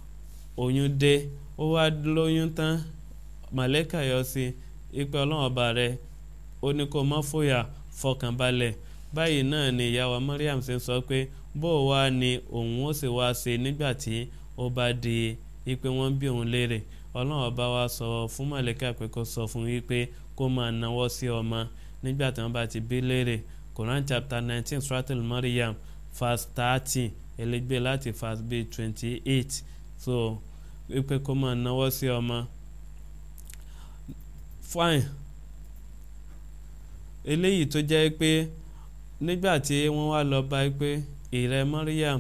oyún dé ó wá lóyún tán màlẹ́kà yọ sí ipe ọlọ́run ọba rẹ̀ ó ní kó má fòyà fọkànbalẹ̀ báyìí náà ni ìyàwó mariam ṣe ń sọ pé bó o wá ni òun ó sì wá ṣe nígbà tí ó bá di ipe wọ́n bí òun léèrè ọlọ́run ọba wa sọ fún màlẹ́kà pé kó sọ fún wípé kó máa náwó sí ọmọ nígbà tí wọ́n bá ti bí léèrè Quran chapter nineteen suratul Maryam verse thirty ẹlẹgbẹ́ láti verse bíi twenty eight so wípé kó máa náwó sí ọmọ fine eléyìí tó jẹ́ pé nígbà tí wọ́n wá lọ bá pé ìrẹ́ Maryam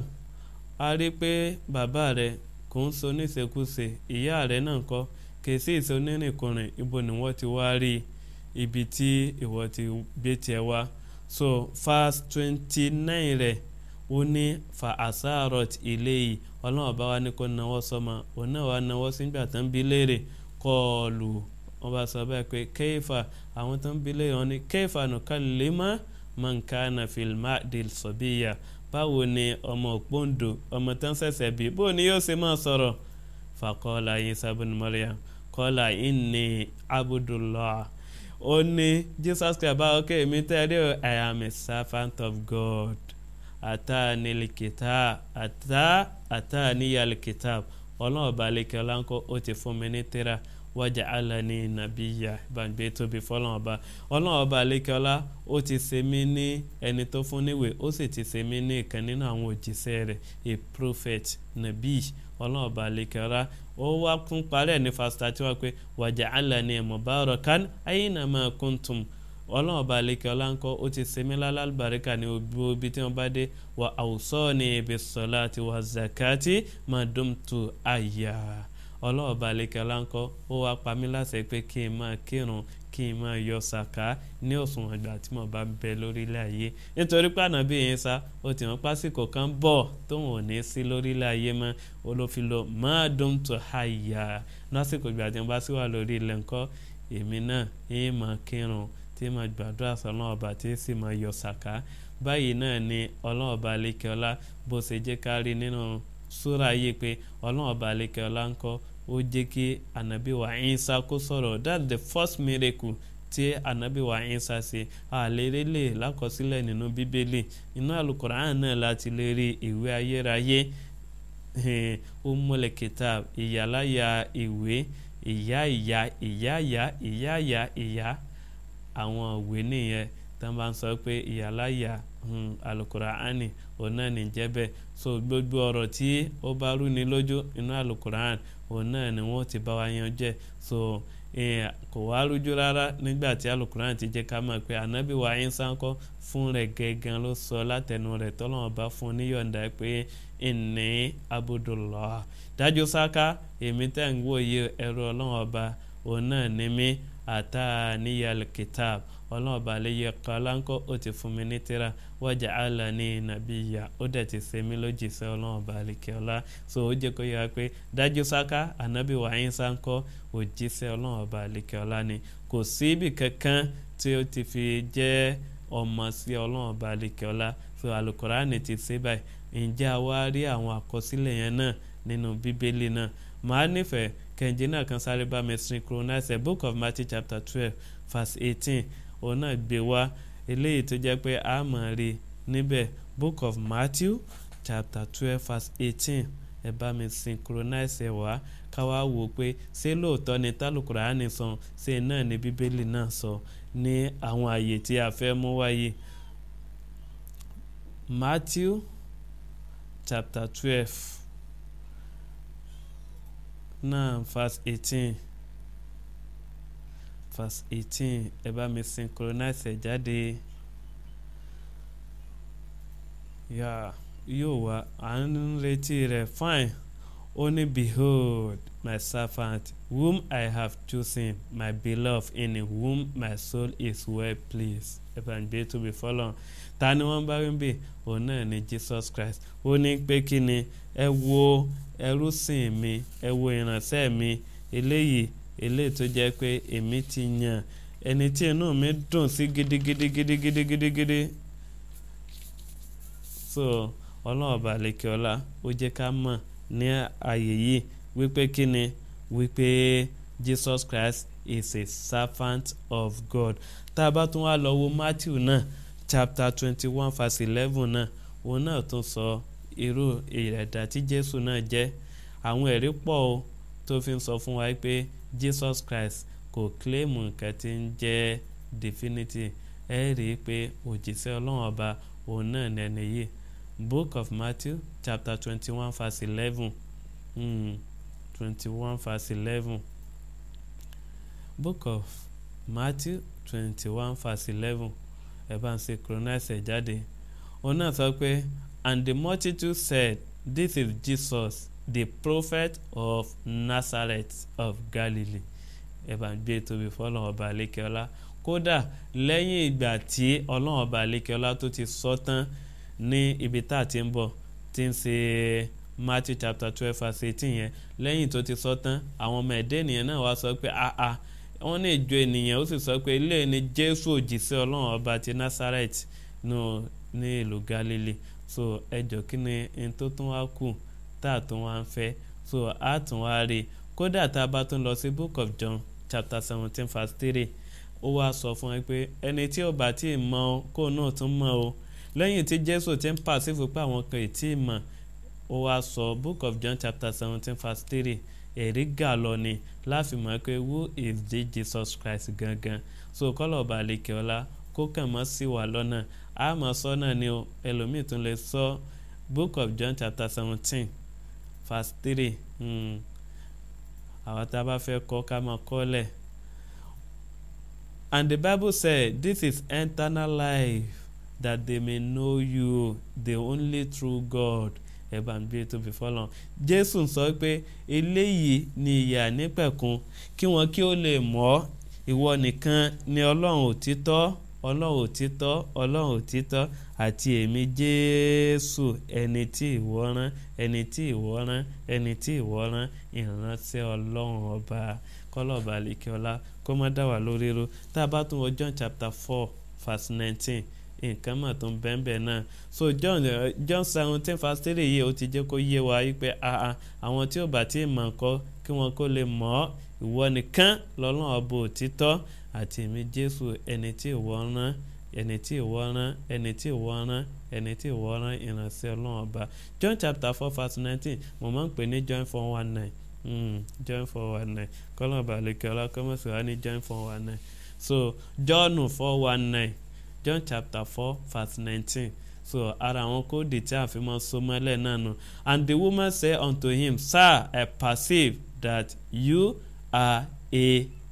a rí pé bàbá rẹ̀ kò ń so níṣekúṣe ìyá rẹ̀ náà kọ́ kèsì ìsonírìnkùnrin ibo ni wọ́n ti wá rí ibi tí ìwọ ti gbé tiẹ̀ wá so verse twenty nine rẹ̀ ó ní fa asarot ilé yìí ọlọ́run bá wa ní kó nawọ́ sọ́mọ òun náà wá nawọ́ sígbà tó ń bi léèrè kọ́ọ̀lù wọ́n bá sọ bẹ́ẹ̀ pé kéfà àwọn tó ń bi léèrè wọn ní kéfà nìkan lè má mankana filma del sobiya báwo ni ọmọ òpóǹdò ọmọ tó ń ṣẹ̀ṣẹ̀ bí bó ni yóò ṣe máa sọ̀rọ̀ fàkọ́lá yín sábẹ́ni mariam kọ́lá inni abudullah ó ní jesus christ báwo kẹ́ èmi tẹ́lẹ̀ i am a servant of god àtàní likita àtà àtàníyà likita ọlọ́run ọba alẹ́kẹ́ ọláńkọ́ ó ti fún mi ní tírà wájà alani nàbíyà gbàgbé tóbi fọlọ́run ọba ọlọ́run ọba alẹ́kẹ́ ọlá ó ti ṣe mí ní ẹni tó fún níwèé ó sì ti ṣe mí ní ìkan nínú àwọn òjíṣẹ́ rẹ̀ a prophet nàbí ọlọ́run ọba alẹ́kẹ́ ọlá ó wá kún parẹ́ ní fásitì tí wọ́n pe wàjà alani mubarakan ayinama kuntum ọlọ́run ọba àlekè ọláńkọ́ ó ti sẹ́mi lálàbàríkà ní obi tí wọ́n bá dé wà àwùsọ́ ní ibi sọ́lá àti wà zakati madumtu àyà ọlọ́run ọba àlekè ọláńkọ́ ó wá pa mí láṣẹ pé kí n máa kírun kí n máa yọ sàká ní òṣùwọ̀n ìgbà tí mo bá bẹ lórílẹ̀ ayé nítorí pé ànábì yẹn sá ó ti wọ́n pásìkò kan bọ̀ tóun ò ní sí lórílẹ̀ ayé mọ́ olófin madumtu àyà lásìkò ìgbà tí wọ́n bá sí wà lórí ilẹ̀ ńkọ́ èmi náà yín máa kírun tí ma gbàdúrà sọlọ́n ọba tí sì máa yọ sàká báyìí náà ni ọlọ́run ọba alekeola bó ṣe jẹ́ ká rí nínú súra yìí pé ọlọ́run ọba alekeola ń kọ́ ó jẹ́ kí anabi wa Ìsá kó sọ̀rọ̀ that's the first miracle tí anabi wa Ìsá ṣe àlèrè lè lákọsílẹ̀ nínú bíbélì inú àlùkùránì náà láti lè rí ìwé ayérayé ó mọ̀lẹ̀ kitab ìyàláyà ìwé ìyá ìyá ìyá ìyá ìyá ìyá ìyá àwọn òwe nìyẹn tó bá ń sọ pé ìyàláyà alukuraani òun náà ní jẹ́ bẹ́ẹ̀ so gbogbo ọ̀rọ̀ tí ó bá rú ni lójú inú alukuraani òun náà ni wọ́n ti bá wa yan jẹ́ so kò wá rújú rárá nígbà tí alukuran ti jẹ́ ká mọ̀ pé anabi wa Ìsá ńkọ́ fún rẹ̀ gẹ́gẹ́ ló sọ látẹnu rẹ̀ tọ́lọ́wọ́n bá fún níyọ̀ǹda pé ìní abudullah dájú sáká èmi tẹ́ ń wòye ẹ̀rọ ọlọ́wọ́n ọba òun náà ní mí àtà níyàl kitab ọlọ́run ọba àlẹyẹ kọláńkọ́ ó ti fún mi ní tírà wájà àlà ní nàbíyà ó dẹ̀ ti ṣe mí lójìṣẹ́ ọlọ́run ọba àlẹkẹ́ ọlá so ó jẹ́ kó yára pé dájú sáká ànábì wàáyín sáńkọ́ òjíṣẹ́ ọlọ́run ọba àlẹkẹ́ ọlá ni kò sí ibì kankan tí ó ti fi jẹ́ ọmọ sí ọlọ́run ọba àlẹkẹ́ ọlá so alukoraani ti ṣe báyìí ǹjẹ́ àwa rí àwọn àkọsílẹ̀ yẹn náà nínú bíbélì náà màá nífẹ̀ẹ́ kẹ̀ǹjì náà kan sáré bá mi synchronize the book of Matthew chapter twelve verse eighteen òun náà gbé wá eléyìí tó jẹ́ pé a máa rí níbẹ̀ book of Matthew chapter twelve verse eighteen ẹ bá mi synchronize ẹ wá ká wá wò ó pé ṣé lóòótọ́ ni tálùkùránì sọ ṣé náà ni bíbélì náà sọ ní àwọn àyè tí a fẹ́ mú wáyé Matthew chapter twelve náà verse eighteen verse eighteen ẹ bá mi synchronize ẹ jáde yà yóò wá à ń retí rẹ fine ó ní behold my servant whom I have chosen my beloved in whom my soul is well pleased ẹ bá ń gbé tóbi fọlọ́n ta ni wọ́n bá rí bì òun náà ni Jesus Christ ó ní pé kí ni ẹ wo ẹrúsìn mi ẹ wo ìránṣẹ́ mi eléyìí eléyìí tó jẹ́ pé èmi ti yàn ẹni tí inú mi dùn sí gidigidi gidigidi gidigidi so ọlọ́ọ̀bà lẹ́kẹ́ọ́lá ó jẹ́ ká mọ̀ ní ààyè yìí wípé kí ni wípé Jesus Christ is a servant of God tá a bá tún wá lọ wo Matthew náà chapter twenty one verse eleven náà òun náà tún sọ irú ìrẹ̀dà tí Jésù náà jẹ́ àwọn ẹ̀rí pọ̀ o tó fi ń sọ fún wa pé Jesus Christ kò kílèmù nǹkan tí ń jẹ́ divinity ẹ rí i pé òjíṣẹ́ ọlọ́run ọba òun náà ní ẹni yìí book of Matthew chapter twenty one verse eleven twenty one verse eleven book of Matthew twenty one verse eleven ẹ bá ń ṣe chronize ẹ̀ jáde òun náà sọ pé and the multitude said this is Jesus the prophet of Nazareth of Galilee ẹ bá ń gbé tóbi fọlọ́n ọba àlékẹ́ọ́lá kódà lẹ́yìn ìgbà tí ọlọ́run ọba àlékẹ́ọ́lá tó ti sọ tán ní ibi tá a ti ń bọ̀ tí ń ṣe Matthew chapter twelve verse eighteen yẹn lẹ́yìn tó ti sọ tán àwọn ọmọ ẹ̀dẹ́ ènìyàn náà wá sọ pé ah ah wọ́n ní ìjọ ènìyàn ó sì sọ pé ilé ni Jésù òjìṣẹ́ ọlọ́run ọba ti Nazareth nù ní ìlú Galilee so ẹjọ́ kí ni n tó tún wá kù tá a tún wá ń fẹ́ so a tún wá rí i kódà tá a bá tún lọ sí book of John chapter seventeen verse three ó wá sọ fún ẹ pé ẹni tí ò bá tí ì mọ o kó náà tún mọ o lẹ́yìn tí Jésù ti ń pàṣẹ fún pé àwọn kan ì tí ì mọ̀ ó wá sọ book of John chapter seventeen verse three ẹ̀rí gà lọ ni láàfin mọ̀ pé who is the Jesus Christ gangan so kọ́lọ̀ ọba àlekè ọlá kó kàn mọ́ sí wa lọ́nà a mọ̀ sọ náà ni o ẹlòmíì tún lè sọ book of John chapter seventeen verse three àwọn tá a bá fẹ́ kọ́ ká máa kọ́ lẹ̀ and the Bible said this is eternal life that they may know you the only true God ẹ bá ń gbé tóbi fọlọ́n Jésù sọ pé eléyìí ni ìyà nípẹ̀kun kí wọn kí ó lè mọ̀ ìwọ nìkan ni Ọlọ́run òtítọ́ ọlọ́run òtítọ́ ọlọ́run òtítọ́ àti èmi jésù ẹni tí ìwọ rán ẹni tí ìwọ rán ẹni tí ìwọ rán ìránṣẹ́ ọlọ́run ọba kọ́lọ́ọ̀bà àlekíọ́lá kó má dá wà lórí ro tá a bá tún wọ john chapter four verse nineteen nǹkan mà tó ń bẹ́ẹ̀nbẹ́ẹ̀ náà so john uh, john seventeen verse three yìí ó ti jẹ́ kó yé wa wípé àwọn tí ò bá tí ì mọ̀ nǹkan kí wọ́n kó lè mọ̀ ọ́ ìwọ nìkan lọ́lọ́run ọba òtítọ́ àti èmi jésù ẹni tí ìwọ rán ẹni tí ìwọ rán ẹni tí ìwọ rán ẹni tí ìwọ rán ìránṣẹ́ ọlọ́run ọba john chapter four verse nineteen mo máa ń pè ní john four one nine mm, john four one nine kọ́lọ́ balẹ̀kẹ́ ọlákọ́mọ́sí wa ní john four one nine so john four one nine john chapter four verse nineteen so ara àwọn kóòdì tí a fi máa so mọ́lẹ̀ náà nù and the woman say unto him sir i perceive that you are a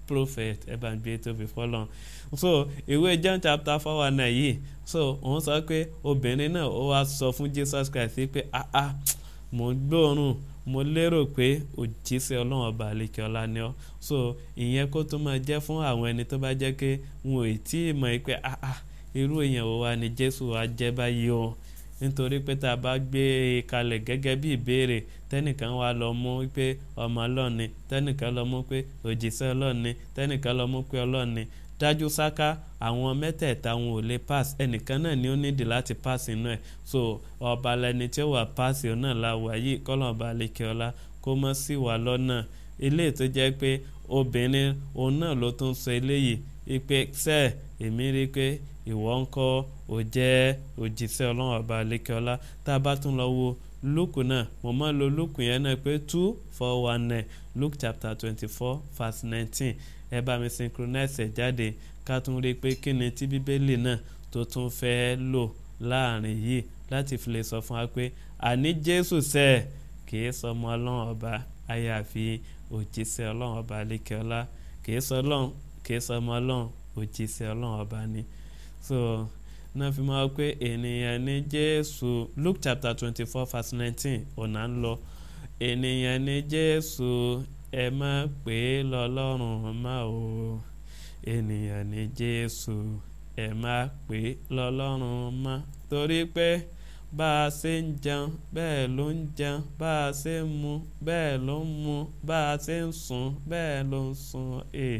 prophet ẹ bá ń gbé tóbi fọlọ́n so ìwé John chapter four one nine yìí so òun sọ pé obìnrin náà ó wá sọ fún Jesus Christ pé ah ah mo ń gbóòórùn mo lérò pé òjíṣẹ́ ọlọ́run ọba àlekè ọlá ni ọ́ so ìyẹn kó tó máa jẹ́ fún àwọn ẹni tó bá jẹ́ pé wọn ò tí ì mọ̀ pé ah ah irú èèyàn wo wa ni Jésù wa jẹ́ báyìí o nítorí pé tá a bá gbé e kalẹ̀ gẹ́gẹ́ bí ìbéèrè tẹ́nìkan wá lọ mú pé ọmọ ọlọ́run ni tẹ́nìkan lọ mú pé òjíṣẹ́ ọlọ́run ni tẹ́nìkan lọ mú pé ọlọ́run ni dájú sáká àwọn mẹ́tẹ̀ẹ̀ta wọn ò lè pass ẹnìkan náà ni ó nídìí láti pass inú ẹ̀ so ọba lẹni tí ó wà pass òun náà la wà yìí kọ́lọ̀ ọba àlekè ọlá kó mọ́ sí wà lọ́nà eléyìí tó jẹ́ pé obìnrin òun náà ló tún sọ eléyìí ipe sẹ́ẹ̀ èmi rí i pé ìwọ ń kọ́ ò jẹ́ òjíṣẹ́ ọlọ́run ọba àlekè ọlá tá a bá tún lọ wo luke náà mo máa lo luke yẹn náà pé two four one nine luke chapter twenty four verse nineteen ẹ bá mi synchronize ẹ̀ jáde ká tún rí i pé kí ni tí bíbélì náà tó tún fẹ́ lò láàrin yìí láti fi lè sọ fún wa pé àní jésù sẹ́ ẹ̀ kì í sọ ọmọ ọlọ́run ọba àyàfi òjíṣẹ́ ọlọ́run ọba àlekè ọlá kì í sọ ọlọ́run kì í sọ ọmọ ọlọ́run òjíṣẹ́ ọlọ́run ọba ni so náà fi máa pé ènìyàn ní jésù luke chapter twenty four verse nineteen ọ̀nà ń lọ ènìyàn ní jésù ẹ má pè é lọ́lọ́run má o ènìyàn ní jésù ẹ má pè é lọ́lọ́run má torí pé bá a ṣe ń jẹun bẹ́ẹ̀ ló ń jẹun bá a ṣe ń mu bẹ́ẹ̀ ló ń mu bá a ṣe ń sùn bẹ́ẹ̀ ló ń sùn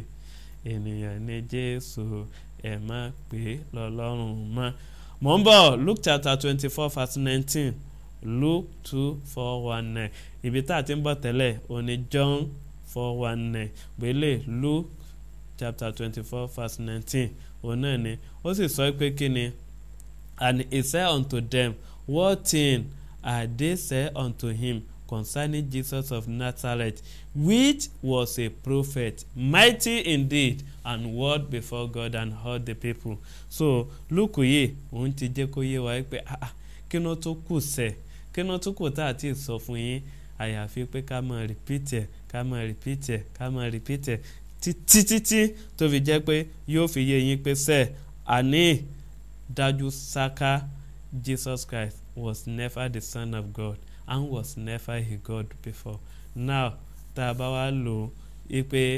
ènìyàn ní jésù ẹ má pè é lọ́lọ́run mọ́. mò ń bọ̀ luke chapter twenty four verse nineteen luke two four one nine ibi tá a ti ń bọ̀ tẹ́lẹ̀ òní john four one nine gbélé luke chapter twenty four verse nineteen òun náà ni ó sì sọ pé kí ni and he said unto them what thing are they said unto him concerning Jesus of Nazareth, which was a prophet, mighty indeed, and word before God and all the people. So Luke yìí òun ti jẹ́ kó yé wa pé kí ló tó kù sẹ̀ kí ló tó kù tá a ti sọ fún yín àyàfi pé ká máa repeat ẹ̀ ká máa repeat ẹ̀ ká máa repeat ẹ̀ títí títí tó fi jẹ́ pé yóò fi yé yín pé sẹ́ àní dájú sáká Jesus Christ was never the son of God and was never a God before. Now tá a bá wá lò ó pé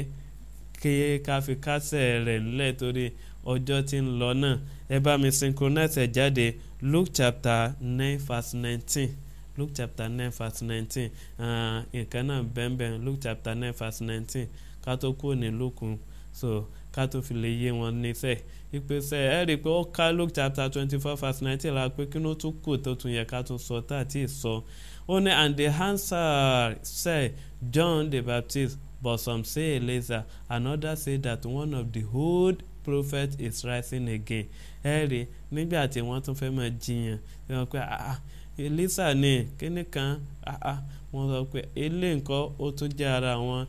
kí ká fi kásẹ̀ rẹ̀ ńlẹ̀ torí ọjọ́ tí ń lọ náà ẹ bá mi synchronize ẹ̀ jáde Luke chapter nine verse nineteen Luke chapter nine verse nineteen nǹkan náà bẹ́ẹ̀nbẹ́ẹ̀ Luke chapter nine verse nineteen ká tó kúrò ní Luke so ká tó fi lè yé wọn níṣẹ́ ìpèsè ẹ rí i pé ó ká Luke chapter twenty four verse nineteen la pé kí ló tún kù tó tún yẹ ká tún sọ tá àti sọ ó ní and the answer say John the Baptist but some say Elijah and others say that one of the old prophets is rising again ẹ rí nígbà tí wọ́n tún fẹ́ máa jiyàn wọ́n pé ah Elisa ni kíní kan ah wọ́n sọ pé ilé nǹkan ó tún jẹ́ ara wọn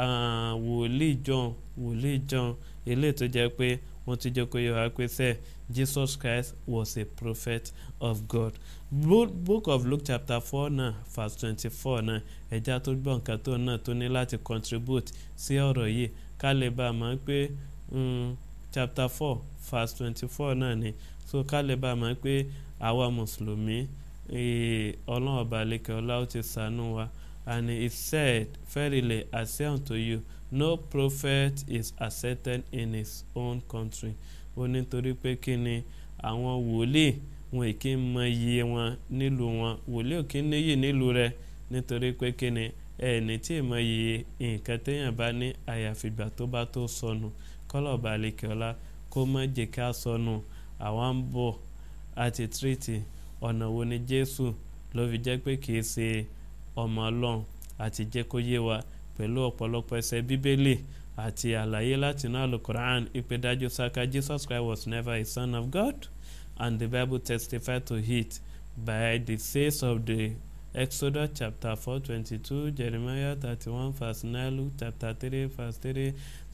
wòlíì John wòlíì John eléyìí tó jẹ́ pé wọ́n ti jẹ́ kó yẹ wá pé sẹ́ Jesus Christ was a prophet of God book of Luke chapter four náà verse twenty-four náà ẹja tó gbọ́ nǹkan tó náà tó ní láti contribute sí ọ̀rọ̀ yìí ká lè bá a mọ̀ pé chapter four verse twenty-four náà ni so ká lè bá a mọ̀ pé àwa mùsùlùmí ọlọ́run ọba lẹ́kẹ̀ ọlá ó ti sànú wa and he said verily I say unto you no prophet is accepted in his own country ó nítorí pé kí ni àwọn wòlíì wọn kì í mọ iye wọn nílùú wọn wòlíì ò kí ń níyì nílùú rẹ nítorí pé kí ni ẹni tí ì mọ iye nǹkan téèyàn bá ní àyàfìgbà tó bá tó sọnù kọ́lọ̀ balẹ̀kẹ́ ọlá kó má jẹ́ ká sọnù àwa ń bọ̀ àti tírìtì ọ̀nà wo ni Jésù ló fi jẹ́ pé kì í ṣe ọmọ Ọlọ́run àti jẹ́ kó yé wa pẹ̀lú ọ̀pọ̀lọpọ̀ ẹsẹ̀ bíbélì àti àlàyé láti inú alukoran ìpè dájú sáká Jesus Christ was never a son of God and the Bible testified to it by the says of the Exodus chapter four twenty two Jeremiah thirty one verse nine Luke chapter three verse three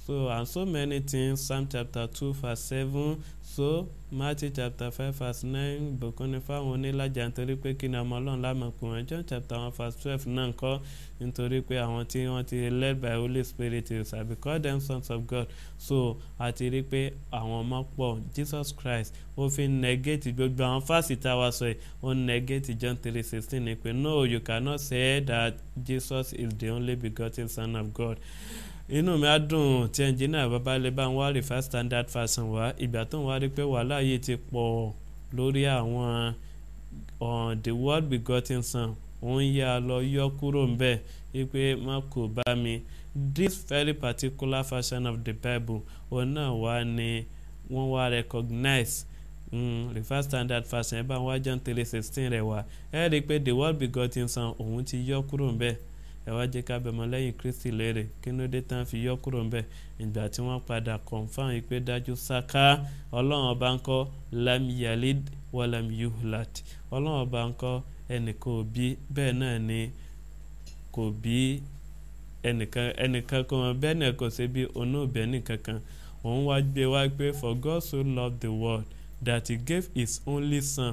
so and so many things psalm chapter two verse seven so matthew chapter five verse nine ìbùkún ni fáwọn onílàjà nítorí pé kí ni ọmọ ọlọ́run lámọ̀ pé wọ́n john chapter one verse twelve náà ń kọ́ nítorí pé àwọn tí wọ́n ti led by holy spirit is i be call them sons of god so àti rí pé àwọn ọmọ pọ̀ jesus christ ó fi negate gbogbo àwọn fásitì àwa sọ yìí ó negate john three sixteen ni pé no you cannot say that jesus is the only begotten son of god inú mi á dùn tí ẹnjìnìà babalẹ̀ bá ń wá refer standard fashion wá ìgbà tó ń wá rí pé wàhálà yìí ti pọ̀ lórí àwọn the word begotten son òun yà lọ yọ kúrò ń bẹ̀ wípé má kò bá mi this very particular version of the bible òun náà wá ní wọ́n wá recognize mm, refer standard fashion ẹ bá ń wá john three sixteen rẹ̀ wá ẹ rí i pé the word begotten son òun ti yọ kúrò ń bẹ̀ ẹ wá jẹ́ ká bẹ̀mọ́ lẹ́yìn kristi léèrè kí ló dé tán fi yọ kúrò ńbẹ̀ ìgbà tí wọ́n padà confam yìí pé dájú sáká ọlọ́run ọba ń kọ́ lam yalid walam yuhlat ọlọ́run ọba ń kọ́ ẹnìkan ò bí bẹ́ẹ̀ náà ni kò bí ẹnìkan ẹnìkan kan wọn bẹ́ẹ̀ náà kò sí bí òun náà bẹ́ẹ̀ nìkankan òun wá gbé wá pé for God so loved the world that he gave his only son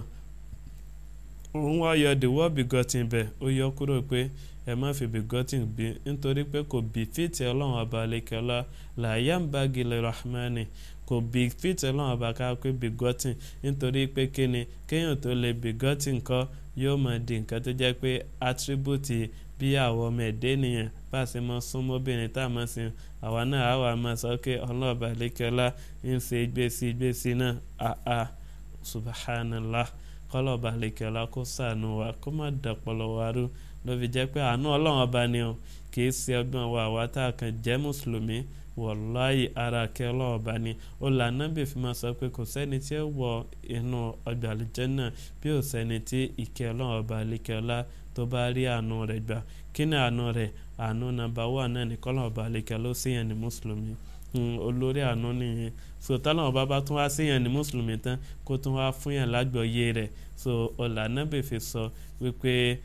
òun wá yọ the word begotten bẹ́ẹ̀ ó yọ kúrò pé ẹ má fi begotten bí nítorí pé kò bí fìtì ọlọ́run ọba alekela làyà ń bá gilẹ̀ rahmani kò bí fìtì ọlọ́run ọba ká pé begotten nítorí pé kíni kéèyàn tó lè begotten kọ́ yóò máa di nǹkan tó jẹ́ pé attribute bí àwọn ọmọ ẹ̀dẹ́ nìyẹn bá a ṣe mọ súnmọ́bìnrin tá a mọ̀ sí àwa náà á wà máa sọ pé ọlọ́run ọba alekela ń ṣe gbèsè gbèsè náà àà subhanallah kọ́lọ̀ ọba alekela kó sànù wa kó má dàpọ̀lọ̀ wa rú ló fi jẹ́ pé àánú ọlọ́run ọba ni o kì í ṣe ọgbọ́n wa àwa tá a kàn jẹ́ mùsùlùmí wọ̀láyì ara kẹ́ ọlọ́run ọba ni ó là nábì fi máa sọ pé kò sẹ́ni tí ó wọ inú ọgbà àlùjẹ́ náà bí ó sẹ́ni tí ìkẹ́ ọlọ́run ọba àlekẹ́ ọlá tó bá rí àánú rẹ̀ gbà kí ni àánú rẹ̀ àánú nàbà wà náà ní kọ́lọ́run ọba àlekẹ́ ló sì yẹn ní mùsùlùmí olórí àánú nìyẹn so tọ́lọ́run ọba bá tún wá sí yẹn ní mùsùlùmí tán kó tún wá fún yẹn lágbọ̀ọ́yé rẹ̀ so ọ̀là nábì fi sọ wípé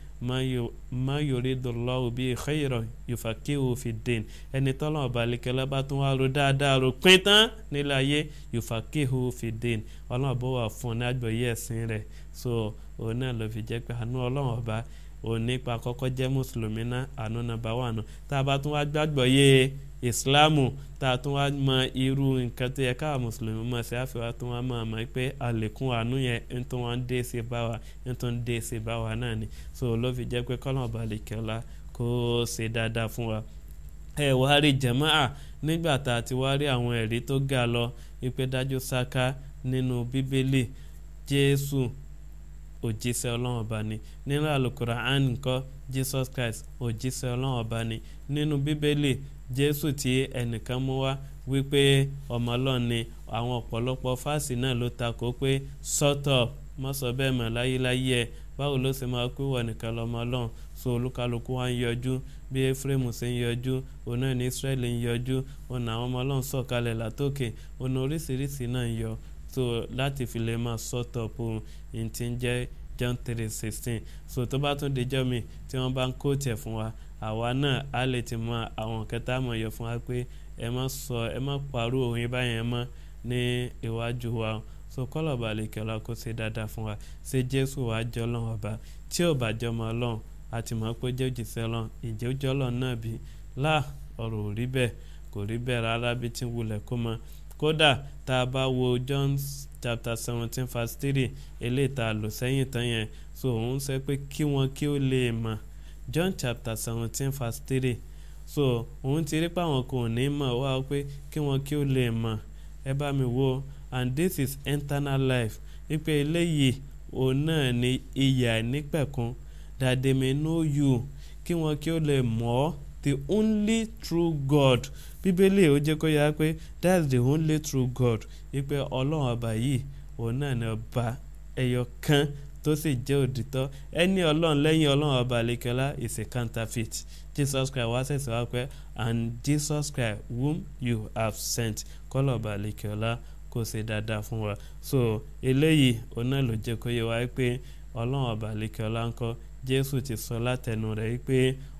má yorí dọ̀lọ́wọ́ bí xeyìrọ̀ yòfàkéwò fi dèn ẹni tọ́lọ́ ọba alekẹ́lẹ́ bá tún wá ro dáadáa ro pín tán nílẹ̀ ayé yòfàkéwò fi dèn ọlọ́run bó wà fún un ní àgbọ̀yé ẹ̀sìn rẹ̀ so òun náà ló fi jẹ́ pé àánú ọlọ́run ọba òun nípa kọ́kọ́ jẹ́ mùsùlùmí náà àánú nàbà wà nù tá a bá tún wá gbàgbọ́ yé ìsìláàmù tá a tún wá mọ irú nǹkan tó yẹ káà mùsùlùmí mọ̀ sí àfihàn tó wá mọ̀ mọ̀ pé àlékún àánú yẹn ń tó wọ́n dé sí bá wa ń tó ń dé sí bá wa náà ni so ló fi jẹ́ pé kọ́nà balẹ̀ kẹ́la kó ṣe dáadáa fún wa. ẹ wá rí jẹ̀máà nígbà tá a ti wá rí àwọn ẹ̀rí tó ga lọ wípé dájú sáká nínú bíbélì jésù òjíṣẹ́ ọlọ́run ọba ni nínú àlùkùránì nǹkan jesus christ òjíṣẹ́ ọlọ́run ọba ni nínú bíbélì jésù tí ẹnìkan mú wá wípé ọmọ ọlọ́run ni àwọn ọ̀pọ̀lọpọ̀ fásì náà ló takò pé sọ́tọ̀ mọ́sọ̀ bẹ́ẹ̀ mọ̀ láyéláyé ẹ̀ báwo ló ṣe máa pé wọ̀ nìkan lọ́mọ ọlọ́run so olúkálukú wa ń yọjú bí ephraim ṣe ń yọjú òun náà ní israẹli ń yọjú òun àwọn ọmọ ọlọ́run sọ̀kalẹ̀ látòkè òun oríṣiríṣi náà ń yọ so láti fi lè máa sọ́tọ̀ pò ní ti ń jẹ́ john three sixteen so tó bá tún dijọ́ mi tí wọ́n bá ń kó tiẹ̀ fún wa àwa náà á lè ti mọ àwọn kẹta mọ̀ yọ fún wa pé ẹ má sọ ẹ má parú òun báyẹn mọ́ ní iwájú wa so kọ́lọ̀ bá lè kẹ́lọ́ kó ṣe dáadáa fún wa ṣé jésù wàá jọ ọlọ́run ọba tí ò bá jọ ọmọ ọlọ́run àti mọ̀ pé jẹ́ òjìṣẹ́ ọlọ́run ìjẹ́ òjò ọlọ́run náà bí láà ọ̀rọ̀ ò rí bẹ́ẹ̀ kò rí bẹ́ẹ̀ rárá bí tí ń wulẹ̀ kó mọ kódà tá a bá wo john chapter seventeen verse three eléyìí tá a lò sẹ́yìn tán yẹn so òun sọ pé kí wọn kí ó lè mọ̀ john chapter seventeen verse three so òun ti rí pé àwọn kò ní mọ̀ wá pé kí wọn kí ó lè mọ̀ ẹ bá mi wo and this is eternal life wípé eléyìí òun náà ni ìyà nípẹ̀kun that they may know you kí wọn kí ó lè mọ̀ ọ́ the only true God bíbélì ó jẹ́ kó yára pé that's the only true God wípé ọlọ́run ọba yìí òun náà ni ọba ẹyọ kan tó sì jẹ́ òdìtọ́ ẹni ọlọ́run lẹ́yìn ọlọ́run ọba àlekẹ́lá is a counterfeit jesus christ wá sẹ̀sẹ̀ wá pé and jesus christ whom you have sent kọ́lọ̀ ọba àlekẹ́lá kò ṣe dáadáa fún wa so eléyìí òun náà ló jẹ́ kó yẹ wá pé ọlọ́run ọba àlekẹ́lá ń kọ́ jésù ti sọ látẹnu rẹ̀ pé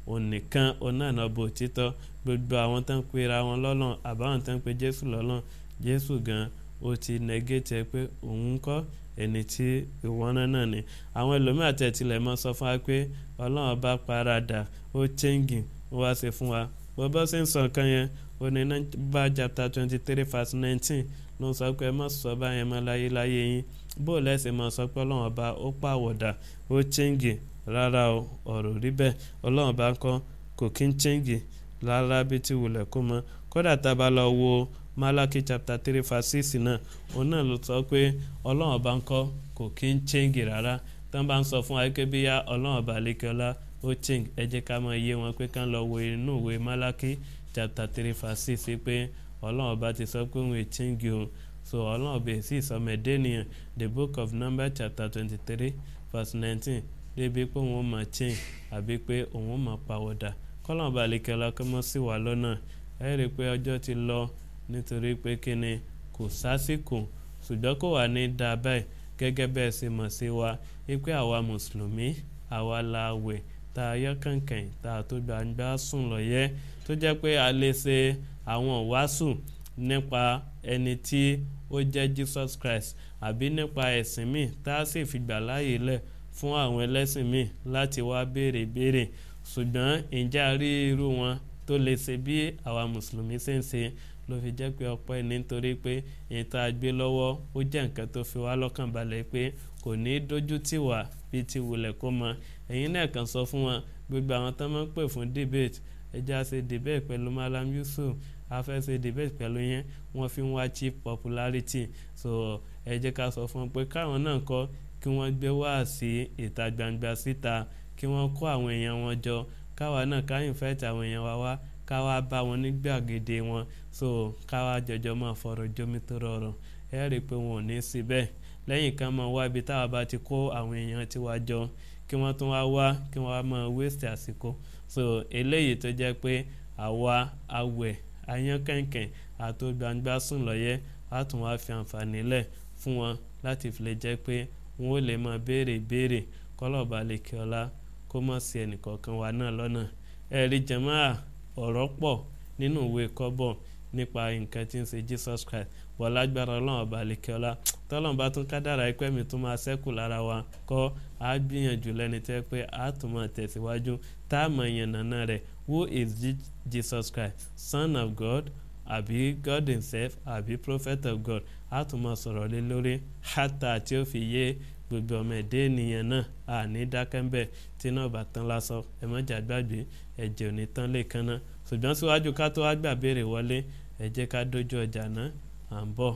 òun nìkan òun náà náà bò títọ́ gbogbo àwọn tó ń pera wọn lọ́lọ́n àbáwọn tó ń pe jésù lọ́lọ́n jésù gan ó ti nẹgẹ́tì ẹ pé òun kọ́ ẹni tí ìwọ́n náà ni àwọn ẹlòmíà tẹ̀tilẹ̀ mọ́ sọ fún wa pé ọlọ́run bá paradà ó chẹ́ǹgì ó wá ṣe fún wa bọ́bọ́ sì ń sọ nǹkan yẹn ó ní bá chapter twenty three verse nineteen ló ń sọ pé ẹ má sọ báyẹn mọ́ láyé láyé yín bó lẹ́sìn mọ́ sọ pé ọlọ́run ọba ó pàwọ̀dà ó chẹ́ǹgì rárá o ọ̀rọ̀ rí bẹ́ẹ̀ ọlọ́run ọba kọ́ kò kí ń chẹ́ǹgì rárá bí ti wulẹ̀ kó mọ́ kódà tá a bá lọ wo malaki chapter three verse six náà òun náà ló sọ pé ọlọ́run ọba ń kọ́ kò kí ń chẹ́ǹgì rárá tí wọ́n bá ń sọ fún wa pé bíyá ọlọ́run ọba lẹ́kẹ́ọ́lá ó chẹ́ǹgì ẹ jẹ́ ká máa yé wọn pé ká lọ wo inú ìwé malaki chapter three verse six pé ọlọ́run ọba ti sọ pé òun ò chẹ́ǹgì o so ọlọ́run ọba èsì ìsọmọdé nìyẹn the book of number chapter twenty three verse nineteen débi pé òun ó máa change àbí pé òun ó máa pàwọ̀dà kọ́lọ́n ọba lẹ́kẹ́ọ́lá kọ́ mọ́ sí wa lọ́nà ẹ rí i pé ọjọ́ ti lọ nítorí pé kíni kò sásìkò ṣùgbọ́n kò wà ní dáa báyìí gẹ́gẹ́ bẹ́ẹ̀ ṣe mọ̀ sí wa wípé àwa mùsùlùmí àwa la wẹ̀ tá a yọ kànkàn tá a tó gbangba sùn lọ́yẹ́ tó jẹ́ pé a lè ṣe àwọn wàásù nípa ẹni tí ó jẹ́ jesus christ àbí nípa ẹ̀sìn míì tá a sì fi gbà láàyè lẹ̀ fún àwọn ẹlẹ́sìn míì láti wá béèrè béèrè ṣùgbọ́n ǹjẹ́ a rí irú wọn tó lè ṣe bí àwa mùsùlùmí ṣe ń ṣe ló fi jẹ́ pé ọpẹ́ nítorí pé èyí tá a gbé lọ́wọ́ ó jẹ́ nǹkan tó fi wá lọ́kàn balẹ̀ pé kò ní dójú tì wá bí ti wulẹ̀ kó mọ ẹ̀yin náà kàn sọ fún wọn gbogbo àwọn tó máa ń pè fún debate ẹja ṣe debate pẹ̀lú malam yusuf afẹ́ ṣe debate pẹ̀lú yẹn wọ́n fi ń wá cheap popularity so ẹ jẹ́ ká sọ fún wọn pé káwọn náà kọ́ kí wọ́n gbé wá sí ìta gbangba síta kí wọ́n kó àwọn èèyàn wọn jọ káwa náà ká invite àwọn èèyàn wa wá káwa bá wọn ní gbàgede wọn so káwa jọjọ máa fọ̀rọ̀ jómi tó rọrùn ẹ rí i pé wọn ò ní sí bẹ́ẹ̀ lẹ́yìn kan máa wá ibi táwa bá ti kó àwọn èèyàn tiwa jọ kí wọ́n tún wá wá kí wọ́n wá máa waste àsìkò so eléyìí tó jẹ́ pé àwa awẹ̀ ayánkànkàn àtó gbangba sùn lọ́yẹ́ á tún wá fi àǹfààní lẹ̀ fún wọn láti fi lè jẹ́ pé wọn ò lè máa béèrè béèrè kọ́lọ́ọ̀bá lè kí ọlá kó mọ̀ sí ẹnìkọ̀ọ̀kan wa náà lọ́nà ẹ̀rí jẹ̀máà ọ̀rọ̀ pọ̀ nínú ìwé kọ́bọ̀ nípa nǹkan tí ń ṣe jesus christ wọ́n lágbára ọlọ́run ọba àlekẹ́ọ́lá tọ́lọ́run bá tún kádàrá ẹgbẹ́ mi tún máa ṣẹ́kù lára wa kọ́ á gbìyànjú lẹ́ni tẹ́ pé á tún máa tẹ̀síwájú tá a mọ̀ yẹn nàná rẹ̀ who is jesus christ son of god àbí god himself àbí prophet of god á tún máa sọ̀rọ̀ lé lórí hátà tí ó fi yé gbogbo ọmọ ẹ̀dẹ́ ènìyàn náà àní dákẹ́ńbẹ̀ tí náà bá tán lásán ẹ mọ́jà gbàgbé ẹ̀jẹ̀ ò ní tán lè kan náà ṣùgbọ́n síwájú ká tó wá gbà béèrè wọlé ẹ jẹ́ ká dójú ọjà náà à ń bọ̀.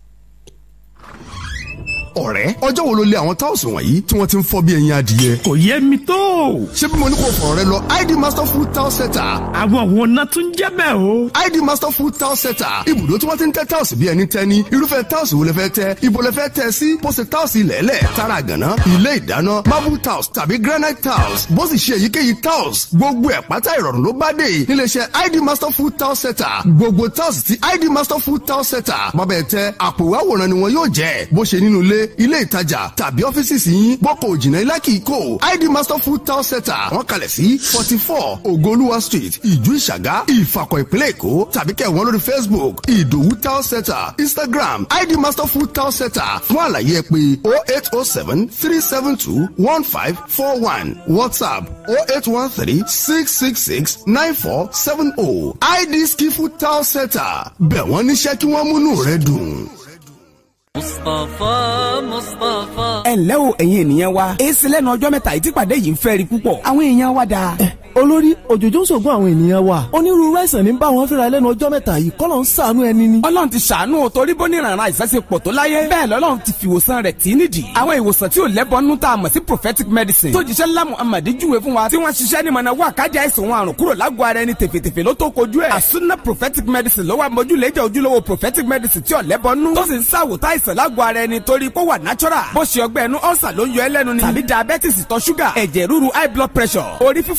ọ̀rẹ́ ọjọ́ wo ló lé àwọn táwùsì wọ̀nyí tí wọ́n ti ń fọ́ bí ẹyin adìyẹ. kò yẹ mi tó. ṣé bí mo ní kò fọ̀rọ̀ rẹ lọ id master food town center. àwọn wo náà tún jẹ́ bẹ́ẹ̀ o. id master food town center ibùdó tí wọ́n ti ń tẹ́ táwùsì bí ẹni tẹ́ ní irúfẹ́ táwùsì wo lẹ fẹ́ tẹ́ ibo lẹ fẹ́ tẹ́ sí bó ṣe táwùsì lẹ́lẹ̀ tara gànà ilé ìdáná marble tiles tàbí granite tiles bó sì ṣe èyíkéyìí tiles gbogbo ẹ̀ pátá ìrọ̀rùn ló bá dé níléeṣẹ́ id master food town center gbogbo tiles ti id master food town center bábẹ́ tẹ àpò àwòrán ni wọn yóò jẹ́ bó ṣe nínú ilé ilé ìtajà tàbí ọ́fíìsì sí yín bọ́kọ̀ òjìnà ilá kìí kò id master food town center wọ́n kalẹ̀ sí forty four ogoluwa street ìjú ìṣàgá ìfàkọ̀ ìpínlẹ̀ èkó tàbí kẹ́ wọ́n lórí facebook ìdòwú town center instagram id master food town center fún àlàyé ẹ pé oh eight oh seven three seven two one five four one whatsapp oh eight one three six six six nine four seven oh id skifu town center bẹ̀ wọ́n níṣẹ́ kí wọ́n múnú rẹ dùn. mustapha mustapha. ẹ ǹlẹ́ o ẹ̀yin ènìyàn wa èsì lẹ́nu ọjọ́ mẹ́ta ìtìpàdé yìí ń fẹ́ rí púpọ̀ àwọn èèyàn wa dáa. olórí òjòjò ń ṣògùn àwọn ènìyàn wa onírúurú àìsàn ní bá wọn fínra lẹ́nu ọjọ́ mẹ́ta yìí kọ́lọ̀ ń ṣàánú ẹni ni. ọlọ́run ti ṣàánú o torí bó ní ìrànràn àìsàn ṣe pọ̀ tó láyé bẹ́ẹ̀ lọ́lọ́run ti fi ìwòsàn rẹ̀ tí nídìí. àwọn ìwòsàn tí ò lẹ́bọnú tá a mọ̀ sí prophetic medicine tó jíṣẹ́ ńlá muhammad júwe fún wa tí wọ́n ṣiṣẹ́ ní mọ̀nà wà kájà àìsàn wọn àrùn kúrò lágọ̀ọ́ ara ẹni tèfètèfè ló tó kojú ẹ̀. àsúná prophetic medicine ló wà mójúlẹ́jà ojúlówó prophetic medicine tí ò lẹ́bọnú tó sì ń ṣàwòtá àìsàn lágọ̀ọ́ ara ẹni torí pé ó wà natural bó ṣe ọgbẹ́ ẹnu ọ̀sà ló ń yọ ẹlẹ́nu ni tàbí diabetes ìtọ̀ ṣúgà ẹ̀jẹ̀ ríru high blood pressure orí fífọ́ àbájá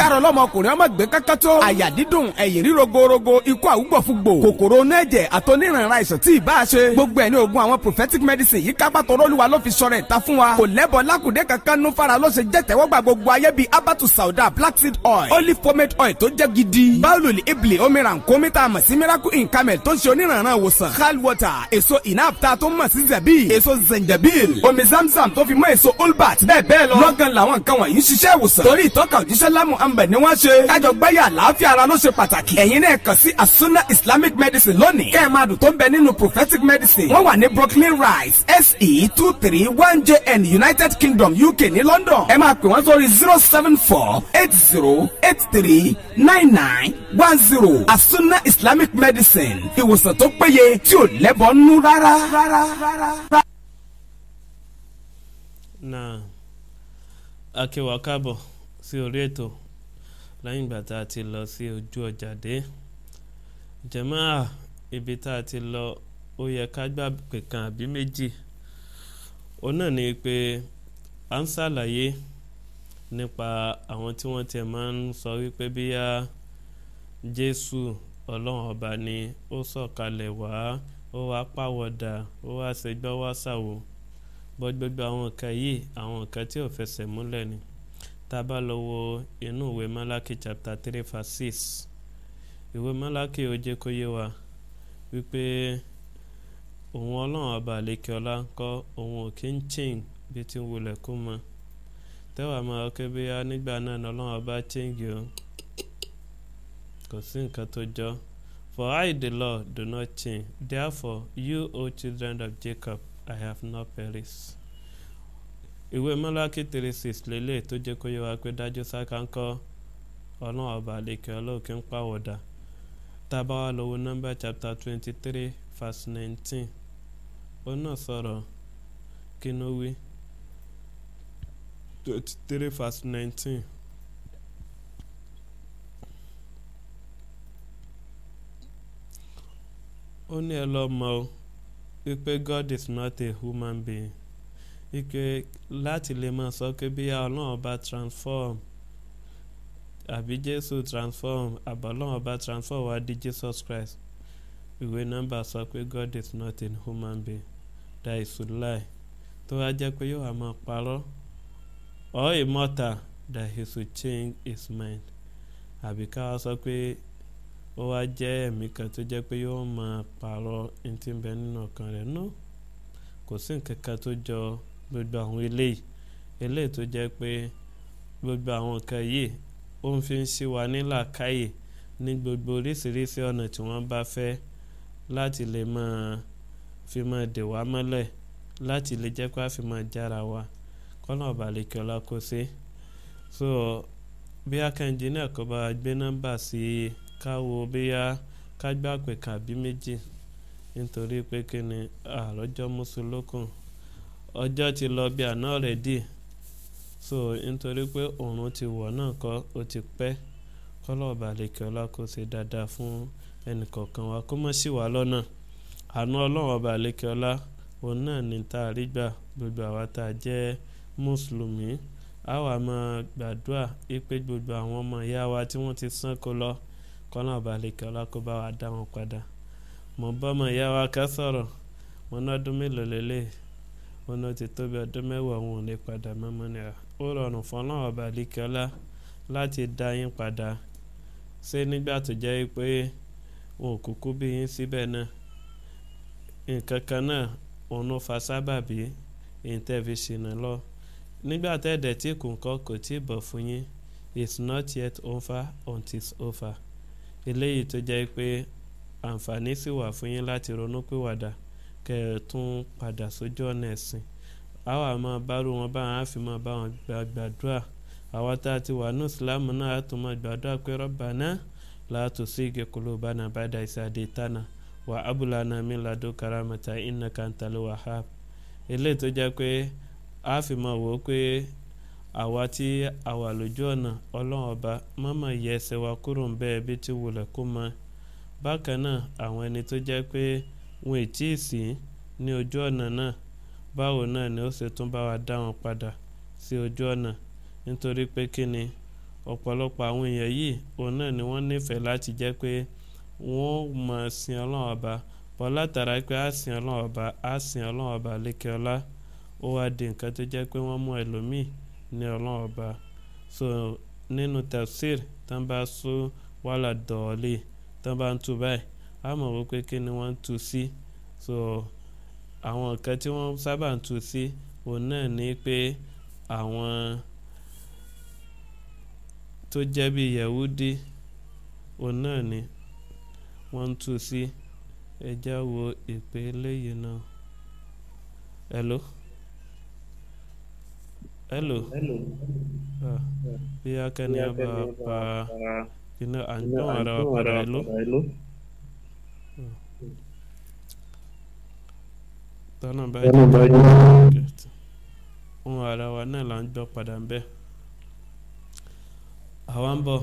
kárọ̀ lọ́mọkùnrin ọmọ gbé kankan tó àyà dídùn ẹ̀yìn ríro gorogo ikú àwùgbọ̀fúgbò kòkòrò onẹ́jẹ̀ àtọ́nírànra àìsàn tí ì bá a ṣe gbogbo ẹ̀ ní oògùn àwọn prophetic medicine yìí kápá tọrọ olúwa ló fi sọ̀rọ̀ ìta fún wa kò lẹ́bọ̀ lákùdé kankan nú fara ló ṣe jẹ́ tẹ́wọ́gbà gbogbo ayé bíi abatu sauda black seed oil olive pomade oil tó jẹ́ gidi báwùlì ibli omiran kọ́mítà mọ̀ sí miracle in camel tó ń ṣe onírànran ìwòsàn hal water èso inapta tó mọ̀ sí zabi èso zenjabil omi zamzam tó fi mọ́ èso olbat bẹ́ẹ̀ bẹ́ẹ̀ lọ lọ́gán làwọn nǹkan wọ̀nyí ń ṣiṣẹ́ ìwòsàn torí ìtọ́ka òjíṣẹ́ lámù ambẹ̀ ni wọ́n ṣe kájọ gbáyà àlàáfíà ara ló ṣe pàtàkì ẹ̀yin náà kàn sí asuna islamic medicine lónìí kẹ́ ẹ̀ máa dùn tó ń bẹ nínú prophetic medicine wọ́n wà ní brooklyn rise se two three one jn united kingdom uk ní london ẹ máa pè wọ́n sórí zero seven four eight zero eight three nine nine one zero asuna islamic medicine ìwòsàn tó péye tí ò lẹ́bọ̀ nú rárá. rárá, rárá. náà akíwa káàbọ̀ sí orí ètò lẹ́yìn ìgbà tá a ti lọ sí ojú ọjà dé jẹ̀máà ibi tá a ti lọ ó yẹ ká gbà pé kan àbí méjì òun náà ni pé à ń ṣàlàyé nípa àwọn tí wọ́n tiẹ̀ máa ń sọ wípé bíyá jésù ọlọ́run ọba ni ó sọ̀kalẹ̀ wá ó wá pàwọ̀dà ó wá ṣègbọ́ wá ṣàwò bọ́ gbogbo àwọn nǹkan yìí àwọn nǹkan tí ò fẹsẹ̀ múlẹ̀ ni tá a bá lọ wo inú ìwé Málákì chapter three verse six ìwé Málákì ó jẹ́ kó yé wa wípé òun ọlọ́run ọba àlekè ọlá ń kọ́ òun ò kí ń ching bí tí ń wulẹ̀ kó mọ tẹ́wàá máa ké bí a nígbà náà ní ọlọ́run ọba ching o kò sí nǹkan tó jọ for I the Lord do not change therefore you o children of Jacob I have not perished. ìwé Málákì three six lélẹ̀ tó jẹ́ kó yé wa pé dájú sáká ń kọ́ ọlọ́run ọba àlekè ọlọ́ọ̀kí ń pàwọ̀dà tá a bá wà lọ́wọ́ nọ́mbà chapter twenty three verse nineteen ó náà sọ̀rọ̀ kí ló wí twenty three verse nineteen. ó ní ẹ lọ mọ̀ o wípé God is not a human being wípé láti lè máa sọ pé bí ọlọ́run bá transform àbí Jésù transform àbọ̀ ọlọ́run bá transform wá di Jesus Christ ìwé nọ́mbà sọ pé God is not a human being that is to lie tó wá jẹ́ pé yóò wá máa parọ́ or immortal that he should change his mind àbí ká wá sọ pé ó wá jẹ́ ẹ̀mí kan tó jẹ́ pé yóò máa pààrọ̀ ẹni tí ń bẹ nínú ọkàn rẹ̀ no kò sí nǹkan kan tó jọ gbogbo àwọn eléyìí eléyìí tó jẹ́ pé gbogbo àwọn nǹkan yìí ó ń fi ń ṣí wa ní làákàyè ní gbogbo oríṣiríṣi ọ̀nà tí wọ́n bá fẹ́ láti lè máa fi máa dè wá mọ́lẹ̀ láti lè jẹ́ pé a fi máa jára wa kọ́nà ọ̀bàlẹ̀ kí ọlá kó sí so bí akẹ́ńjì náà kó bá gbé nọ́mbà sí i káwo bóyá ká gbà pé kàbí méjì nítorí pé kí ni àròjọ mùsùlùkùn ọjọ́ ti lọ bí àná rẹ̀ dì so nítorí pé òòrùn ti wọ̀ náà kọ́ ó ti pẹ́ kọ́lọ́ọ̀bà lèkè ọlá kó ṣe dáadáa fún ẹnìkọ̀ọ̀kan wa kó mọ̀ sí wa lọ́nà àánú ọlọ́run ọba lèkè ọlá òun náà ní tá a rí gbà gbogbo àwa tá a jẹ́ mùsùlùmí a wà máa gbàdúrà pé gbogbo àwọn ọmọ ìyá wa tí wọ́n ti sán kó lọ kọ́nà balẹ̀kẹ́ ọlákóbá wa dá wọn padà mo bọ́mọ ìyá wa ká sọ̀rọ̀ mo ná ọdún mélòó lélẹ̀ mo ná ti tóbi ọdún mẹ́wàá wọn ò lè padà mọ́mọ́ ni ó rọrùn fún ọlọ́run balẹ̀kẹ́ ọlá láti dá yín padà ṣé nígbà tó jẹ́ pé wọn ò kúkú bí yín síbẹ̀ náà nǹkan kan náà òun ló fa sábàbí èyí tẹ́ fi ṣìnà lọ nígbà tẹ́ẹ̀dẹ̀ tí kò ń kọ́ kò tí ì bọ̀ fún yín it's not yet over until it's over eléyìí tó jẹ́ pé àǹfààní sì wà fún yín láti ronú pìwàdà kẹ́ ẹ tún padà sójú ọ̀nà ẹ̀sìn àwa máa bárò wọn báwọn á fi máa bá wọn gbàdúrà àwa tá a ti wà ní ìsìlámù náà á tún máa gbàdúrà pé Rabbana la tuzigh qulubana ba'da idh hadaytana wa hab lana min ladunka rahmatan innaka antal wahhab eléyìí tó jẹ́ pé a fi máa wò ó pé àwa tí a wà lójú ọ̀nà ọlọ́run ọba mọ́mọ́ yẹ ẹsẹ̀ wa kúrò ń bẹ́ẹ̀ bí tí wulẹ̀ kó mọ bákan náà àwọn ẹni tó jẹ́ pé wọn ì tí ì sí ní ojú ọ̀nà náà báwo náà ni ó ṣe tún bá wa dá wọn padà sí ojú ọ̀nà nítorí pé kí ni ọ̀pọ̀lọpọ̀ àwọn èèyàn yìí òun náà ni wọ́n nífẹ̀ẹ́ láti jẹ́ pé wọ́n mọ̀ sin ọlọ́run ọba bọ́ látara pé á sin ọlọ́run ọba á sin ọlọ́run ọba lékè ọlá ó wá di nǹkan tó jẹ́ pé wọ́n mú ẹlòmíì ní ọlọ́run ọba so nínú tafsir tán bá sún wàhálà dọ̀ọ́lì tán bá ń tu báyìí á mọ̀ wípé kí ni wọ́n ń tu sí so àwọn nǹkan tí wọ́n sábà ń tu sí òun náà ní pé àwọn tó jẹ́ bí yahudi òun náà ni wọ́n ń tu sí ẹjá wo ìpè eléyìí náà hello hello ah, bí akẹ́ni àbá pa iná à ń gbọ́n ara wa padà hello tọ́nà bá jẹ́ ohun ara wa náà là ń gbọ́ padà ń bẹ́ àwa ń bọ̀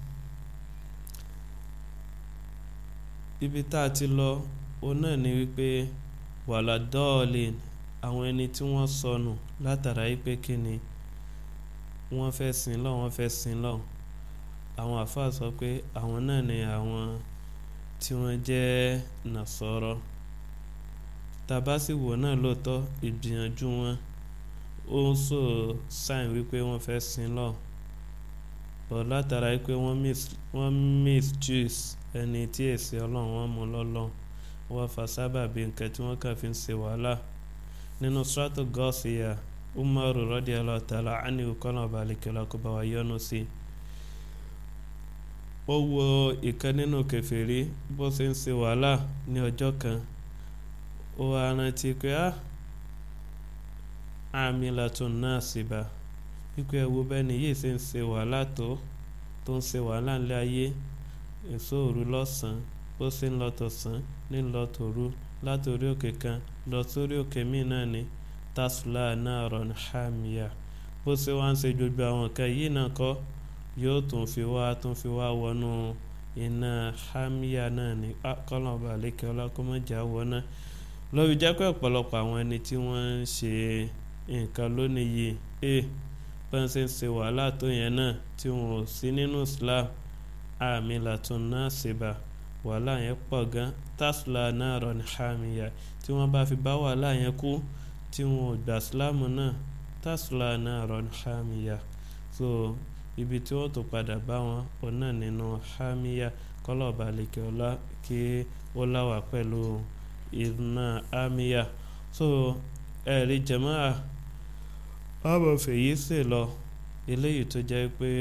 ibi tá a ti lọ òun náà ni wípé wàhálà dọ́ọ̀lì àwọn ẹni tí wọ́n sọnù látara wípé kí ni wọ́n fẹ́ sin lọ wọ́n fẹ́ sin lọ àwọn àfáà sọ pé àwọn náà ni àwọn tí wọ́n jẹ́ nàṣọ́rọ́ tàbá sì wò náà lóòótọ́ ìgbìyànjú wọn ó ń sọ sáìn wípé wọ́n fẹ́ sin lọ bọ̀ látara wípé wọ́n misuse ẹni tí èsì ọlọ́run wọn mú lọ́lọ́run wọ́n fa sábàbí nǹkan tí wọ́n kàn fi ń ṣe wàhálà nínú strato gọ́ọ̀sìyà umaru rọ́dí ọlọ́tàlá ánìwò kọ́nà balẹ̀kẹ́lá kó bá wa yọ́nú sí i ó wo ìkan nínú kẹfìrí bó ṣe ń ṣe wàhálà ní ọjọ́ kan ó wá rántí pé á àmì làtún náà sì bá wípé ẹwo bẹ́ni yìí ṣe ń ṣe wàhálà tó tó ń ṣe wàhálà ńlẹ̀ ayé èso òru lọ́sàn-án bó ṣe ń lọ tọ̀sán ní lọ tòru látòrí òkè kan lọ sórí òkè míì náà ni tasla náà rọ̀n hàmìyà bó ṣe wá ń ṣe gbogbo àwọn nǹkan yìí náà kọ́ yóò tún fi wá tún fi wá wọnú iná hàmìyà náà ni kọ́lọ̀ ọba àlékè ọlákọ́mọ́jà wọná lórí jẹ́ pé ọ̀pọ̀lọpọ̀ àwọn ẹni tí wọ́n ń ṣe nǹkan lónìí yìí ẹ bọ́n ṣe ń ṣe wàhálà tó yẹn náà tí wọn ò sí nínú islam àmì làtún náà ṣèbà wàhálà yẹn pọ̀ gan tasla náà rọ̀ ní hàmìyà tí wọ́n bá fi bá wàhálà yẹn kú tí wọn ò gbà sílámù náà tasla náà rọ̀ ní hàmìyà so ibi tí wọ́n tó padà bá wọn òun náà nínú hàmìyà kọ́lọ̀ balẹ̀kẹ́ ọlá kí ó láwà pẹ̀lú iná hàmìyà so ẹ̀rí jẹ̀máà àbọ̀ fèyí sì lọ eléyìí tó jẹ́ pé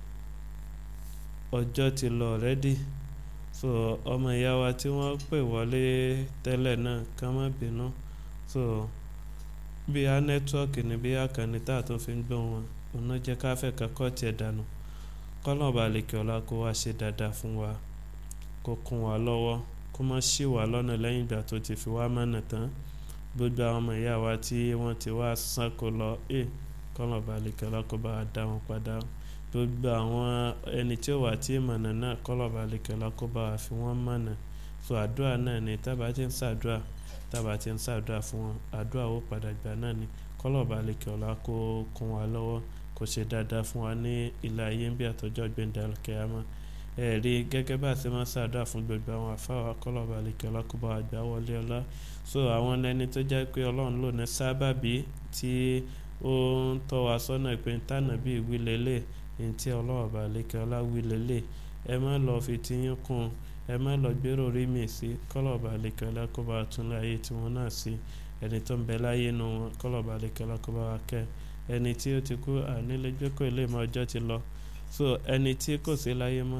ọjọ́ ti lọ rẹ́dí so ọmọ ìyá wa tí wọ́n pè wọlé tẹ́lẹ̀ náà ká má bínú so bí a nẹ́tíwọ́ọ̀kì ni bí a kàn ní tá a tún fi ń gbọ́ wọn òun náà jẹ́ ká fẹ́ kakọ́ tiẹ̀ dànù kọ́nà balẹ̀kẹ́ ọ̀la kó wá ṣe dáadáa fún wa kó kún wa lọ́wọ́ kó má ṣì wá lọ́nà lẹ́yìn ìgbà tó ti fi wá mọ̀nà tán gbogbo àwọn ọmọ ìyá wa tí wọ́n ti wá sánkó lọ ẹ kọ́nà balẹ̀kẹ́ ọ̀la kó bá wa dá wọn padà gbogbo àwọn ẹni tí ó wà tí mọ̀nà náà kọ́nà balẹ̀kẹ́ ọ̀la kó bá wa fi wọ́n mọ̀nà so àdúrà náà ni tábà ti ń ṣàdúrà tábà ti ń ṣàdúrà fún wọn àdúrà ó padà gbà náà ni kọ́nà balẹ̀kẹ́ ọ̀la kó kún wa lọ́wọ́ kó ṣe dáadáa fún wa ní ilé ayé ń bí àtọ́jọ́ gbẹ̀ndàlùkẹ́yàmọ́ ẹ̀rí gẹ́gẹ́ bá a ṣe máa ṣàdúrà fún gbogbo àwọn àfáwà kọ́lọ́ba àlekè ọlákùbọ̀ àgbà wọlé ọlá so àwọn ẹni tó jẹ́ pé ọlọ́run lò ní sábàbí tí ó ń tọ́ wa sọ́nà pé tànà bíi wí lélẹ̀ ní tí ọlọ́run bá àlekè ọlá wí lélẹ̀ ẹ má lọ fi tiyín kún ẹ má lọ gbèrò rí mi sí kọ́lọ́ba àlekè ọlá kó bá tún láyé tiwọn náà sí ẹni tó ń bẹ láyé nu wọn kọ́lọ́ba àlekè ọlá kó bá wa kẹ́ ẹni tí ó ti kú ànílégbèkọ̀ ilé ìmọ̀ ọjọ́ ti lọ so ẹni tí kò sí láyé mọ́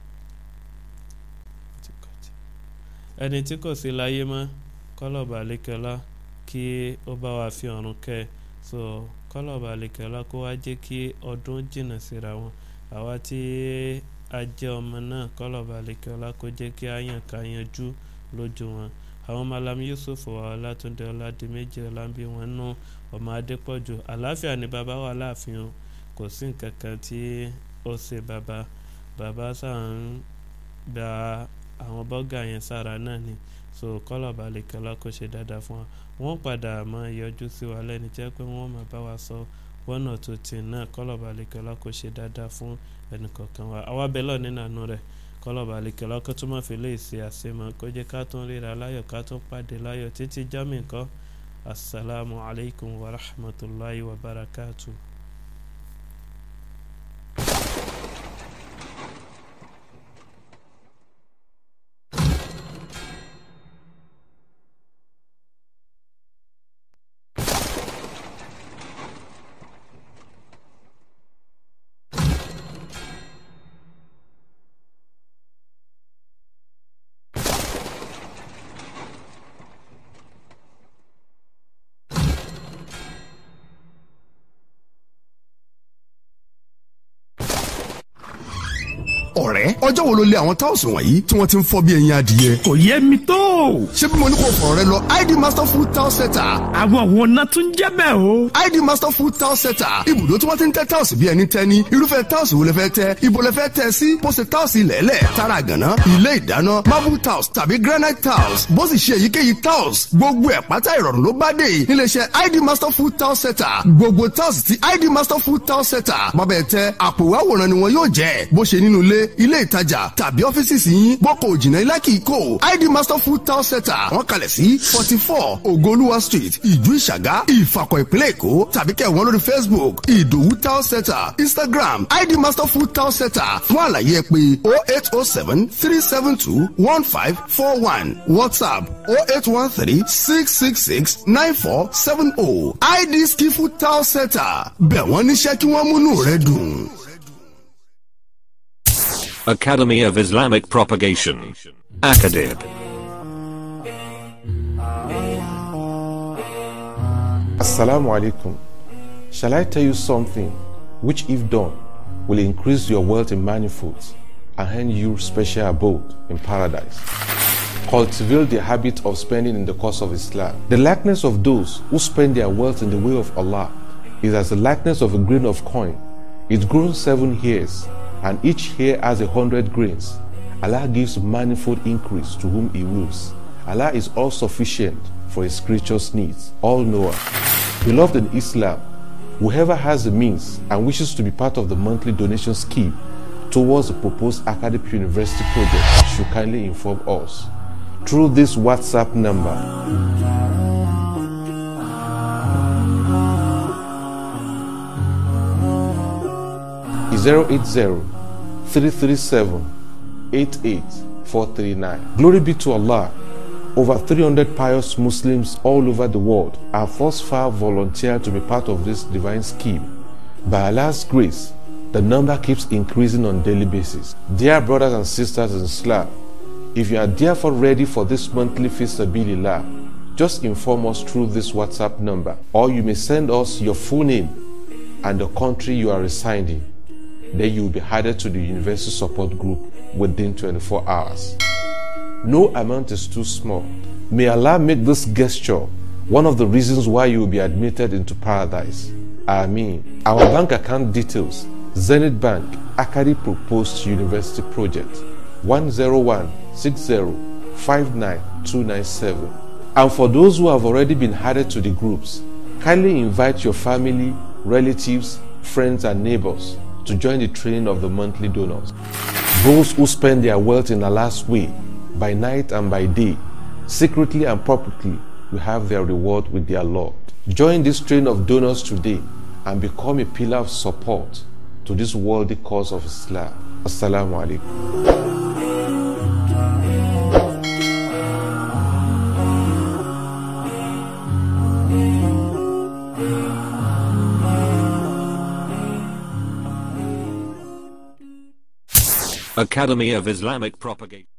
ẹni tí kò sí láyé mọ́ kọ́lọ̀bà àlekẹ́lá kí ó bá wa fi ọ̀run kẹ́ so kọ́lọ̀bà àlekẹ́lá kó wá jẹ́ kí ọdún jìnnà síra wọn àwa tí a jẹ́ ọmọ náà kọ́lọ̀bà àlekẹ́lá kó jẹ́ kí a yàn ká yanjú lójú wọn àwọn malam yusuf ọlátúndé ọládìméjì ọlábí wọn nú ọmọ adépọ̀jù àláfíà ni bàbá wà láàfin o kò sí nǹkan kan tí ó ṣe bàbá bàbá sáà ń gba àwọn bọ́gà yẹn sára náà ni so kọ́lọ̀ balẹ̀ kọ́lá kó ṣe dáadáa fún wa wọ́n padà máa yọjú sí wa lẹ́ni jẹ́ pé wọ́n máa bá wa sọ one or two ten náà kọ́lọ̀bà àlekèọ́lá kò ṣe dáadáa fún ẹnìkọ̀ọ̀kan wa àwa bẹ́lọ̀ nínú àánú rẹ̀ kọ́lọ̀bà àlekèọ́lá kó tún máa fi lè ṣe àṣemọ́ kó jẹ́ ká tún ríra láyọ̀ ká tún pàdé láyọ̀ títí jámì nǹkan asalaamu alaykum wa rahmatulahi wa barakatuh. ọ̀rẹ́ ọjọ́ wo ló lé àwọn táwùsì wọ̀nyí tí wọ́n ti ń fọ́ bí ẹyin adìyẹ. kò yé mi tó. ṣé bí mo ní kò fọ̀rọ̀ rẹ lọ id master food towel setter. àwọn wo náà tún jẹ́ bẹ́ẹ̀ o. id master food towel setter ibùdó tí wọ́n ti ń tẹ́ táwùsì bí ẹni tẹ́ ní irúfẹ́ táwùsì wo lẹ fẹ́ tẹ́ ibo lẹ fẹ́ tẹ́ sí bó ṣe táwùsì lẹ́lẹ̀ tara gànà ilé ìdáná marble tiles tàbí granite tiles bó sì ṣe èyíkéyìí tiles gbogbo ẹ̀ pátá ìrọ̀rùn ló bá dé níléeṣẹ́ id master food towel setter gbogbo tiles ti id master food towel setter bọ́bẹ̀ tẹ́ àpò ìwáwòrán ni wọn yóò jẹ́ bó ṣe nínú ilé ilé ìtajà tàbí ọ́fíìsì sí yín bọ́kọ̀ òjìnà ilé kìí kò id master food towel setter wọ́n kalẹ̀ sí forty four ogoluwa street ìjú ìṣàgá ìfàkọ̀ ìpínlẹ̀ èkó tàbí kẹ́ wọ́n lórí facebook ìdòwú towel setter instagram id master food towel setter fún àlàyé ẹ pé oh eight oh seven three seven two one five four one whatsapp oh eight one three six six six nine four seven oh id skifu towel setter bẹ̀ wọ́n níṣẹ́ kí wọ́n múnú rẹ dùn. Academy of Islamic Propagation. Acadib. Assalamu alaikum. Shall I tell you something which, if done, will increase your wealth in manifolds and hand you special abode in paradise? Cultivate the habit of spending in the cause of Islam. The likeness of those who spend their wealth in the way of Allah is as the likeness of a grain of coin. It grows seven hairs, and each hair has a hundred grains. Allah gives manifold increase to whom He wills. Allah is all sufficient for His creatures' needs, all knower. Beloved in Islam, whoever has the means and wishes to be part of the monthly donation scheme towards the proposed academic university project should kindly inform us through this WhatsApp number. Zero eight zero three three seven eight eight four three nine. Glory be to Allah. Over 300 pious Muslims all over the world have thus far volunteered to be part of this divine scheme. By Allah's grace, the number keeps increasing on daily basis. Dear brothers and sisters in Islam, if you are therefore ready for this monthly Fisabilillah, just inform us through this WhatsApp number, or you may send us your full name and the country you are residing. Then you will be added to the university support group within 24 hours. No amount is too small. May Allah make this gesture one of the reasons why you will be admitted into paradise. Ameen. Our bank account details Zenith Bank, Akari Proposed University Project 10160599297. And for those who have already been added to the groups, kindly invite your family, relatives, friends, and neighbors to join the training of the monthly donors. Those who spend their wealth in Allah's way, by night and by day, secretly and publicly, will have their reward with their Lord. Join this train of donors today and become a pillar of support to this worthy cause of Islam. Assalamu alaikum. Academy of Islamic Propagation.